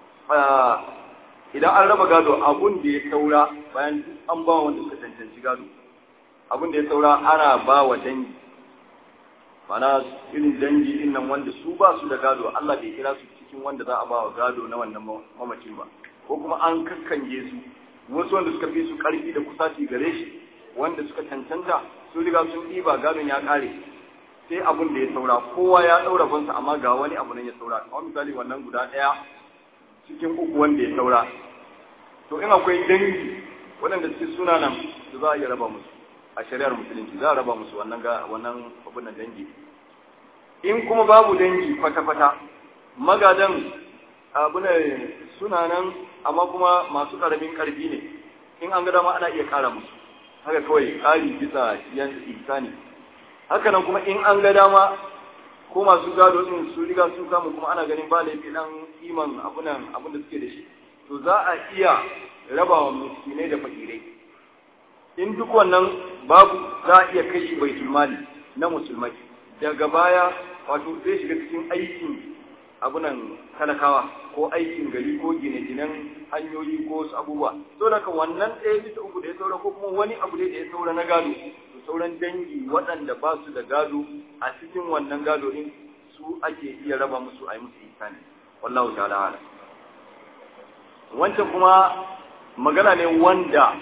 idan an raba gado abun da ya saura bayan an ba wanda suka cancanci gado abun da ya saura ana ba wa dangi mana irin dangi din nan wanda su ba su da gado Allah bai kira su cikin wanda za a ba wa gado na wannan mamacin ba ko kuma an kakkange su wasu wanda suka fi su karfi da kusaci gare shi wanda suka cancanta su riga sun ɗiba gadon ya ƙare sai abun da ya saura kowa ya ɗaura bansa amma ga wani abu nan ya saura kamar misali wannan guda ɗaya cikin uku wanda ya saura to in akwai dangi waɗanda suke suna nan su za a iya raba musu a shari'ar musulunci za a raba musu wannan ga wannan abin nan dangi in kuma babu dangi kwata-kwata magadan abin suna nan amma kuma masu ƙaramin ƙarfi ne in an ga dama ana iya ƙara musu haka kawai ƙari bisa yan ihsani haka nan kuma in an ga dama ko masu gado din su riga sun samu kuma ana ganin ba laifi dan iman abunan abin da suke da shi to za a iya raba wa miskinai da fakirai in duk wannan babu za a iya kai shi baitul mali na musulmai daga baya wato zai shiga cikin aikin abunan talakawa ko aikin gari ko gine-ginen hanyoyi ko wasu abubuwa so daga wannan ɗaya bisa uku da ya saura ko kuma wani abu da ya saura na gado to sauran dangi waɗanda ba su da gado a cikin wannan gado din su ake iya raba musu a yi musu ihsani wallahu ta'ala ala wancan kuma magana ne wanda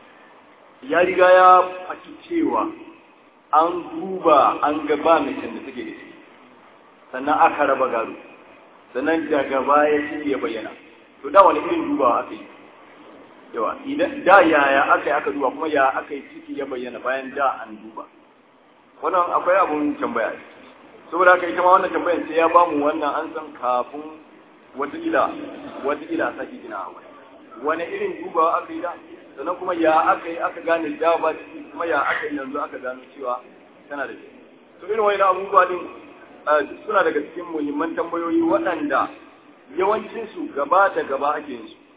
ya riga ya faɗi cewa an duba an ga ba mutum da take da shi sannan aka raba gado sannan daga baya shi ya bayyana to da wani irin dubawa aka yi yawa idan da yaya aka yi aka duba kuma ya aka yi ciki ya bayyana bayan da an duba wannan akwai abun tambaya saboda haka ita ma wannan tambayar sai ya bamu wannan an san kafin wataƙila wataƙila sake gina a wani wani irin dubawa aka yi da sannan kuma ya aka yi aka gane da ba ciki kuma ya aka yi yanzu aka gano cewa tana da ciki to irin wani abubuwa din suna daga cikin muhimman tambayoyi waɗanda yawancinsu gaba da gaba ake yin su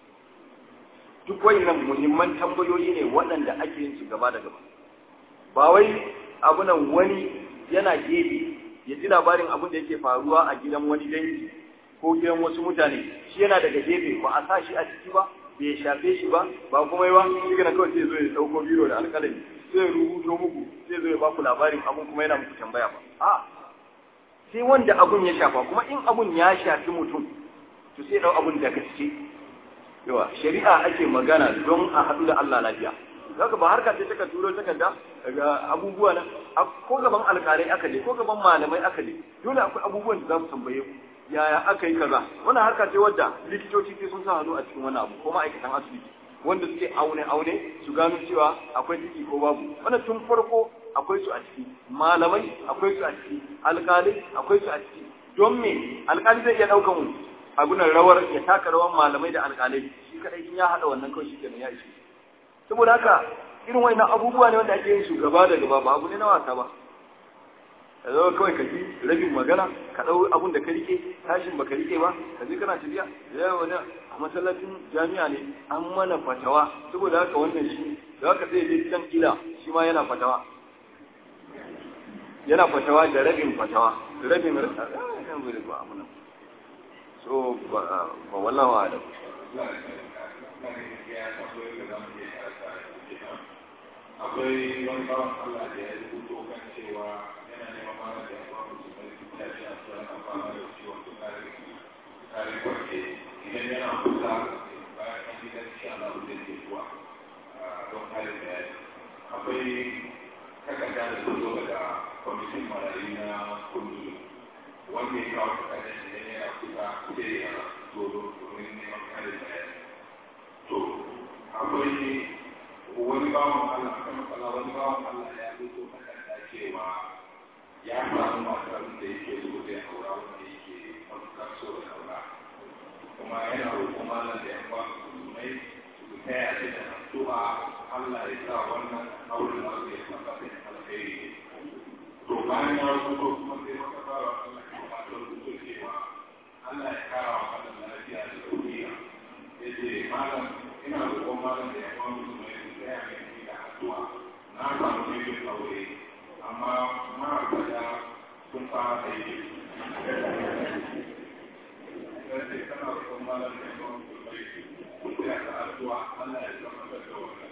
duk wayannan muhimman tambayoyi ne waɗanda ake yin su gaba da gaba ba wai abunan wani yana gefe ya ji labarin abin da yake faruwa a gidan wani dangi ko gidan wasu mutane shi yana daga gefe ba a sa shi a ciki ba bai shafe shi ba ba kuma yi ba shi kana kawai sai zo ya dauko biro da alƙalami sai ya rubuto muku sai zo ya ba ku labarin abun kuma yana muku tambaya ba a sai wanda abun ya shafa kuma in abun ya shafi mutum to sai dau abun da gaske yawa shari'a ake magana don a haɗu da Allah lafiya zaka ba harka ce taka turo takarda daga abubuwa na ko gaban alƙalai aka je ko gaban malamai aka je dole akwai abubuwan da za su tambaye ku yaya aka yi kaza wannan harka ce wadda likitoci sai sun sa hannu a cikin wannan abu ko ma'aikatan asibiti wanda suke aune aune su gano cewa akwai ciki ko babu wannan tun farko akwai su a ciki malamai akwai su a ciki alƙalai akwai su a ciki don me alƙali zai iya ɗaukan abunan rawar ya taka rawar malamai da alƙalai shi kadai in ya haɗa wannan kawai shi kenan ya ishe saboda haka irin wannan abubuwa ne wanda ake yin su gaba da gaba ba abu ne na wasa ba ka zo kawai ka ji rabin magana ka ɗau abun da ka rike tashin ba ka rike ba ka je kana tafiya ya wani a masallacin jami'a ne an mana fatawa saboda haka wannan shi da haka sai je can kila shi ma yana fatawa yana fatawa da rabin fatawa rabin rabin so ba wallawa da akwai wani bawan Allah da ya rubuto kan cewa yana neman mana da yawa musu mai ya ce a tsoron amfana da ciwon tukari tukari kwarke idan yana kusa bayan an gidan shi Allah zai ke zuwa don halin da ya akwai takarda da ta zo daga kwamitin marayu na kundu wanda ya kawo takardar idan yana kusa sai ya zo domin neman halin da ya to akwai wani bawan Allah kan matsala wani bawan Allah ya fito takarda cewa ya samu masu abin da yake so zai aura wanda yake matuƙar so da aura kuma yana roƙon malam da yan ba su mai su taya shi da addu'a Allah ya sa wannan auren da zai tabbata da alheri to bayan ya rubuto kuma sai maka fara Allah ya ba da rubuto cewa Allah ya kara wa malam lafiya da lafiya yace malam ina roƙon malam da yan ba su mai tsaya mai da addu'a na samu mijin aure amma ma'aikata sun fara aiki sai kana roƙon malam da yawan kulmai sai aka addu'a Allah ya zama da wannan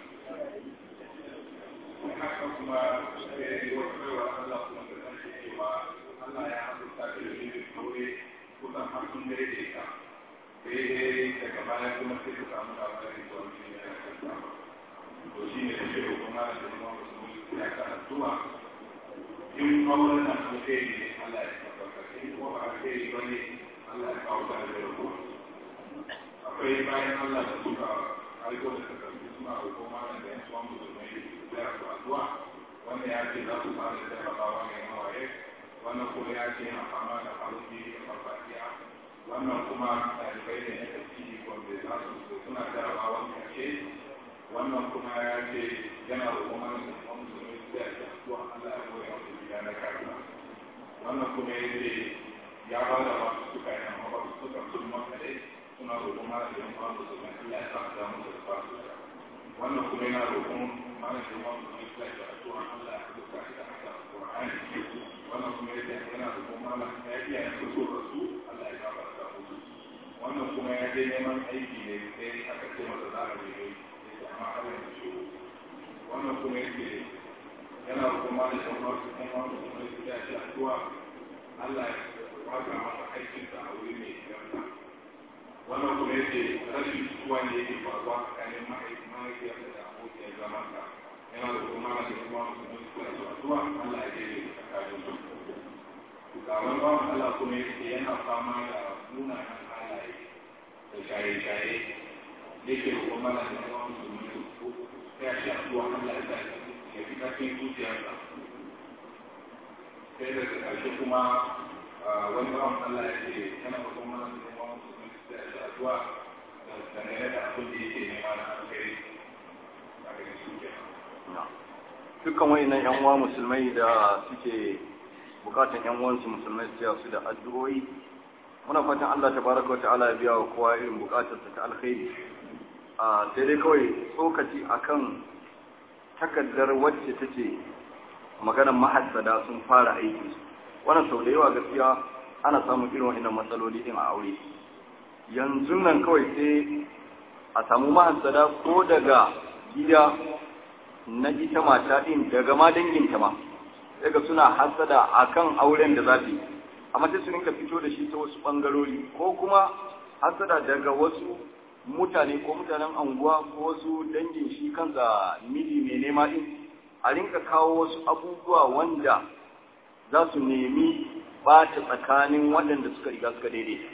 haka kuma sai wata baiwa Allah kuma da kan cewa Allah ya haɗuta da mijin aure kusan har sun dare da ita sai daga baya kuma sai ka samu labarin da wani ne ya kasa to shi ne da kuma da kuma musulmi ya ka addu'a in auren na alheri ne Allah ya tabbata in kuma ba alheri ba ne Allah ya kawo da da ruwa akwai bayan Allah da suka aiko da takardu suna roƙo mana da yan suwan musulmai da su addu'a wannan ya ce za su fara jarrabawa mai hawaye wannan kuma ya ce yana fama da haruki da farfadiya wannan kuma ɗalibai ne na tafsiri wanda za su suna jarrabawan ƙarshe wannan kuma ya ce yana roƙo mana da suwan musulmai da ya ce addu'a Allah ya goya masa gida na kafin wannan kuma ya ce ya ba da wasu suka yi amma ba su suka sun makare suna roƙon mara da yan kwan su kan Allah ya sa a samu da ba su da wannan kuma yana roƙon mara da yan kwan su kan da addu'a Allah ya duka shi da haka Qur'ani wannan kuma ya ce yana roƙon mara ya iya ya fito da su Allah ya gafarta musu wannan kuma ya je neman aiki ne sai aka ce masa za a je ya ce amma har yanzu shi wannan kuma ya ce yana roƙon mara da yan kwan su kan wani kuma ya ce ya ce addu'a Allah ya wata masa aikinsa a wuri mai yarda wannan kuma yake rashin tuwa ne yake faruwa tsakanin mahaifiyarsa da abokiyar zamansa yana da kuma na da kuma musulmi su da zuwa Allah ya daidai da tsakanin su ga wani bawan Allah kuma yake yana fama da munanan halaye da shaye-shaye yake da kuma na da kuma musulmi su ya shi addu'a Allah ya sa ya fi kafin zuciyarsa sai daga ƙarshe kuma wani bawan Allah ya ce yana da kuma na da kuma musulmi su da shi addu'a dangane da abin da yake nema na alheri a gare su kenan dukkan wayannan yan uwa musulmai da suke bukatan yan uwansu musulmai su su da addu'o'i muna fatan Allah tabaraka wa ta'ala ya biya wa kowa irin bukatar ta alkhairi a sai dai kawai tsokaci akan takaddar wacce take maganar mahassada sun fara aiki wannan sau da yawa gaskiya ana samun irin wannan matsaloli din a aure yanzu nan kawai sai a samu mahassada ko daga gida na ita mata din daga ma danginta ma daga suna hasada akan auren da za ta yi amma sai su rinka fito da shi ta wasu bangarori ko kuma hasada daga wasu mutane ko mutanen anguwa ko wasu dangin shi kansa miji mai nema din a rinka kawo wasu abubuwa wanda za su nemi bata tsakanin waɗanda suka riga suka daidaita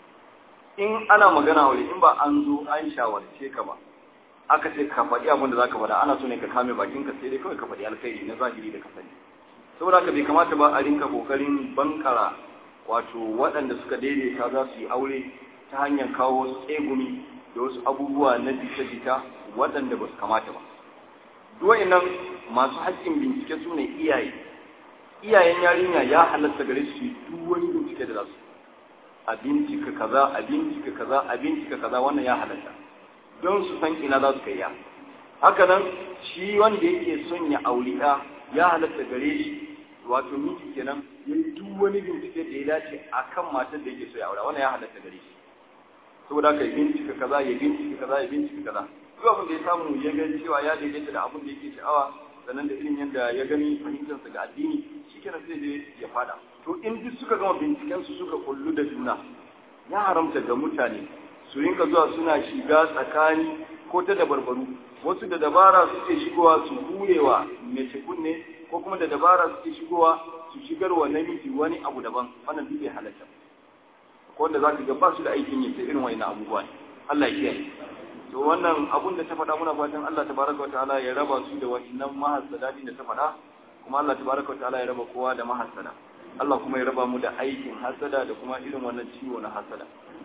in ana magana wuri in ba an zo an shawarce ka ba aka ce ka faɗi abin da za ka faɗa ana so ne ka kame bakinka sai dai kawai ka faɗi alkhairi na zahiri da ka sani saboda haka bai kamata ba a rinka kokarin bankara wato waɗanda suka daidaita za su yi aure ta hanyar kawo wasu tsegumi da wasu abubuwa na jita-jita waɗanda ba su kamata ba nan masu haƙƙin bincike su ne iyaye iyayen yarinya ya halatta gare su duk wani bincike da za su a bincika kaza a bincika kaza a bincika kaza wannan ya halatta don su san ina za su kai ya haka nan shi wanda yake son ya auri ɗa ya halatta gare shi wato miji kenan ya yi duk wani bincike da ya dace a kan matar da yake so ya aura wannan ya halatta gare shi saboda haka ya bincika kaza ya bincika kaza ya bincika kaza duk abin da ya samu ya ga cewa ya daidaita da abin da yake sha'awa sannan da irin yadda ya gani fahimtarsa ga addini shi kenan sai je ya fada to in duk suka gama binciken su suka kullu da juna ya haramta ga mutane su rinka zuwa suna shiga tsakani ko ta dabarbaru wasu da dabara suke shigowa su hurewa mace kunne ko kuma da dabara suke shigowa su shigarwa namiji wani abu daban wannan duk bai halatta ko wanda zaka ga ba su da aikin yi sai irin wani abubuwa ne Allah ya kiyaye to wannan abun da ta faɗa muna fatan Allah tabaraka wataala ya raba su da wannan mahassada da ta faɗa kuma Allah tabaraka wataala ya raba kowa da mahassada Allah kuma ya raba mu da aikin hasada da kuma irin wannan ciwo na hasada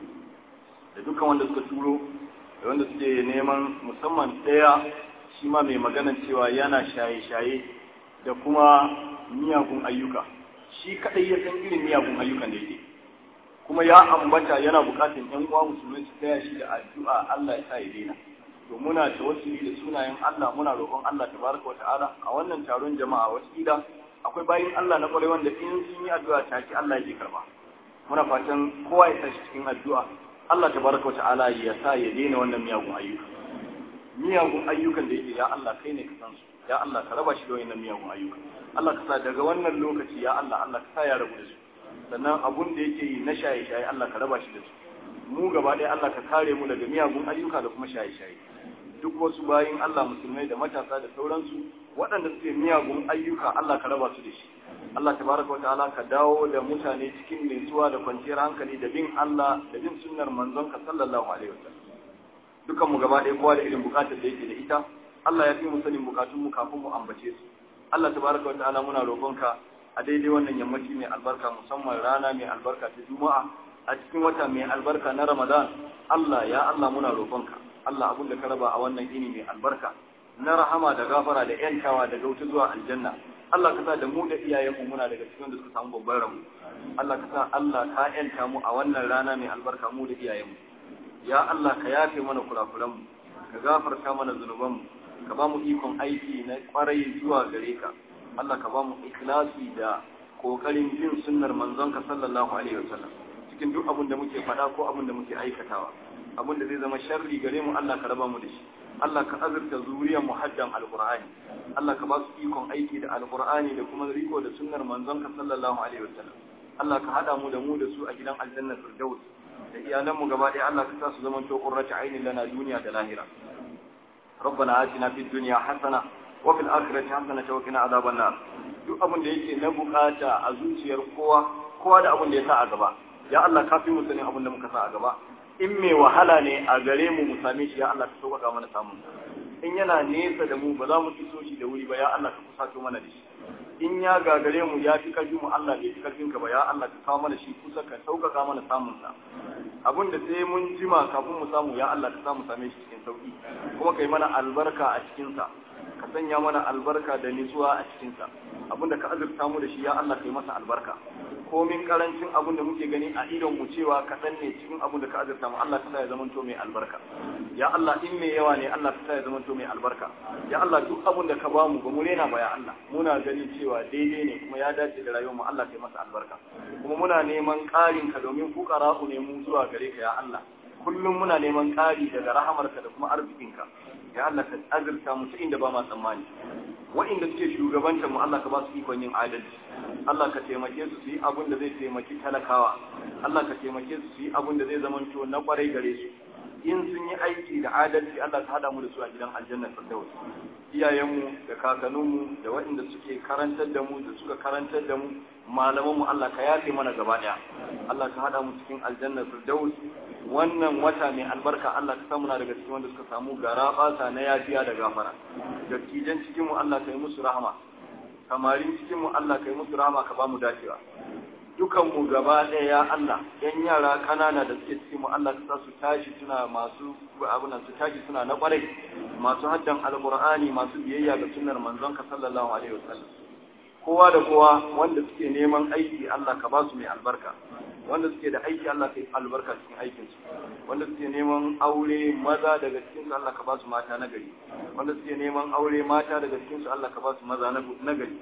da dukkan wanda suka turo da wanda suke neman musamman ɗaya shi ma mai maganan cewa yana shaye-shaye da kuma miyagun ayyuka shi kaɗai ya san irin miyagun ayyukan da yake kuma ya ambata yana buƙatar ƴan uwa musulmi su taya shi da addu'a Allah ya sa ya daina to muna tawassuli da sunayen Allah muna roƙon Allah tabaraka wata'ala a wannan taron jama'a wasila akwai bayin Allah na ƙwarai wanda in sun yi addu'a take Allah yake karba muna fatan kowa ya tashi cikin addu'a Allah tabaraka wata'ala ya sa ya daina wannan miyagun ayyuka miyagun ayyukan da yake ya Allah kai ne ka san su ya Allah ka raba shi da wannan miyagun ayyuka Allah ka sa daga wannan lokaci ya Allah Allah ka sa ya rabu da su sannan abun da yake yi na shaye-shaye Allah ka raba shi da su mu gaba ɗaya Allah ka kare mu daga miyagun ayyuka da kuma shaye-shaye duk wasu bayin Allah musulmai da matasa da sauransu waɗanda suke miyagun ayyuka Allah ka raba su da shi Allah tabaraka wa ta'ala ka dawo da mutane cikin nutsuwa da kwanciyar hankali da bin Allah da bin sunnar manzon ka sallallahu alaihi wasallam dukan mu gaba ɗaya kowa da irin bukatar da yake da ita Allah ya fi mu sanin bukatun mu kafin mu ambace su Allah tabaraka wa ta'ala muna roƙonka a daidai wannan yammaci mai albarka musamman rana mai albarka ta Juma'a a cikin wata mai albarka na Ramadan Allah ya Allah muna roƙonka Allah abin da ka raba a wannan ini mai albarka na rahama da gafara da yantawa daga wuta zuwa aljanna Allah ka sa da mu da iyayenmu muna daga cikin da suka samu babban rabu Allah ka sa Allah ka yanta mu a wannan rana mai albarka mu da iyayenmu ya Allah ka yafe mana kurakuranmu ka gafarta mana zunubanmu ka ba mu ikon aiki na kwarai zuwa gare ka Allah ka ba mu ikhlasi da kokarin bin sunnar manzonka sallallahu alaihi wasallam cikin duk abin da muke faɗa ko abin da muke aikatawa abin da zai zama sharri gare mu Allah ka raba mu da shi Allah ka azurta zuriyar mu haddan alqur'ani Allah ka ba su ikon aiki da alqur'ani da kuma riko da sunnar manzonka sallallahu alaihi wasallam Allah ka hada mu da mu da su a gidan aljanna firdaus da iyalan mu gaba ɗaya Allah ka sa su zama to qurratu ainin lana duniya da lahira ربنا آتنا في الدنيا حسنة وفي الآخرة حسنة وقنا عذاب النار duk abin da yake na bukata a zuciyar kowa kowa da abin da ya sa a gaba ya Allah ka fi mu sani abin da muka sa a gaba in mai wahala ne a gare mu mu same shi ya Allah ka sauƙaƙa mana samun in yana nesa da mu ba za mu iso shi da wuri ba ya Allah ka kusato mana da shi in ya gagare mu ya fi karfin mu Allah bai fi karfin ka ba ya Allah ka kawo mana shi kusa ka sauƙaƙa mana samun sa abin da sai mun jima kafin mu samu ya Allah ka samu same shi cikin sauki kuma kai mana albarka a cikin sa ka sanya mana albarka da nutsuwa a cikin sa abin da ka azurta mu da shi ya Allah kai masa albarka komin karancin abin da muke gani a idon mu cewa kaɗan ne cikin abin da ka azurta mu Allah ka sa ya zamanto mai albarka ya Allah in mai yawa ne Allah ka sa ya zamanto mai albarka ya Allah duk abin da ka ba mu ba mu rena ba ya Allah muna gani cewa daidai ne kuma ya dace da rayuwar mu Allah kai masa albarka kuma muna neman ƙarin ka domin fuqara'u ne mu zuwa gare ka ya Allah kullum muna neman ƙari daga rahamarka da kuma arzikinka ya Allah ka azurta mu ta inda ba ma tsammani wa'inda suke shugabantar mu Allah ka ba su ikon yin adalci Allah ka taimake su su yi abin da zai taimaki talakawa Allah ka taimake su su yi abin da zai zamanto na kwarai gare su in sun yi aiki da adalci Allah ka hada mu da su a gidan aljanna firdaus iyayenmu da kakanninmu da waɗanda suke karantar da mu da suka karantar da mu malamanmu Allah ka yafe mana gaba ɗaya Allah ka hada mu cikin aljanna firdaus wannan wata mai albarka Allah ka samu na daga cikin wanda suka samu gara basa na yafiya da gafara dattijan cikin mu Allah ka yi musu rahama kamarin cikin mu Allah ka yi musu rahama ka ba mu dacewa dukan mu gaba ɗaya ya Allah yan yara kanana da suke cikin mu Allah ka sa su tashi suna masu abunan su tashi suna na kwarai masu haddan alqur'ani masu biyayya ga sunnar manzon ka sallallahu alaihi wasallam kowa da kowa wanda suke neman aiki Allah ka ba su mai albarka wanda suke da aiki Allah ka yi albarka cikin aikin su wanda suke neman aure maza daga cikin su Allah ka ba su mata na gari wanda suke neman aure mata daga cikin su Allah ka ba su maza na gari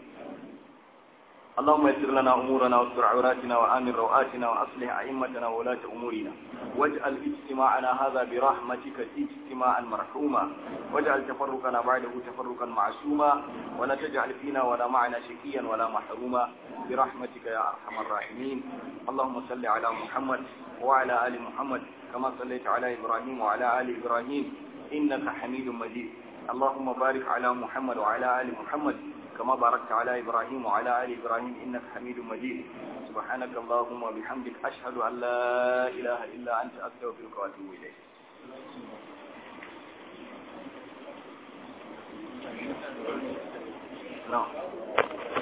اللهم يسر لنا أمورنا واستر عوراتنا وآمن روآتنا وأصلح أئمتنا وولاة أمورنا واجعل اجتماعنا هذا برحمتك اجتماعا مرحوما واجعل تفرقنا بعده تفرقا معصوما ولا تجعل فينا ولا معنا شقيا ولا محروما برحمتك يا أرحم الراحمين اللهم صل على محمد وعلى آل محمد كما صليت على إبراهيم وعلى آل إبراهيم إنك حميد مجيد اللهم بارك على محمد وعلى آل محمد كما باركت على إبراهيم وعلى آل إبراهيم إنك حميد مجيد سبحانك اللهم وبحمدك أشهد أن لا إله إلا أنت أستغفرك وأتوب إليك نعم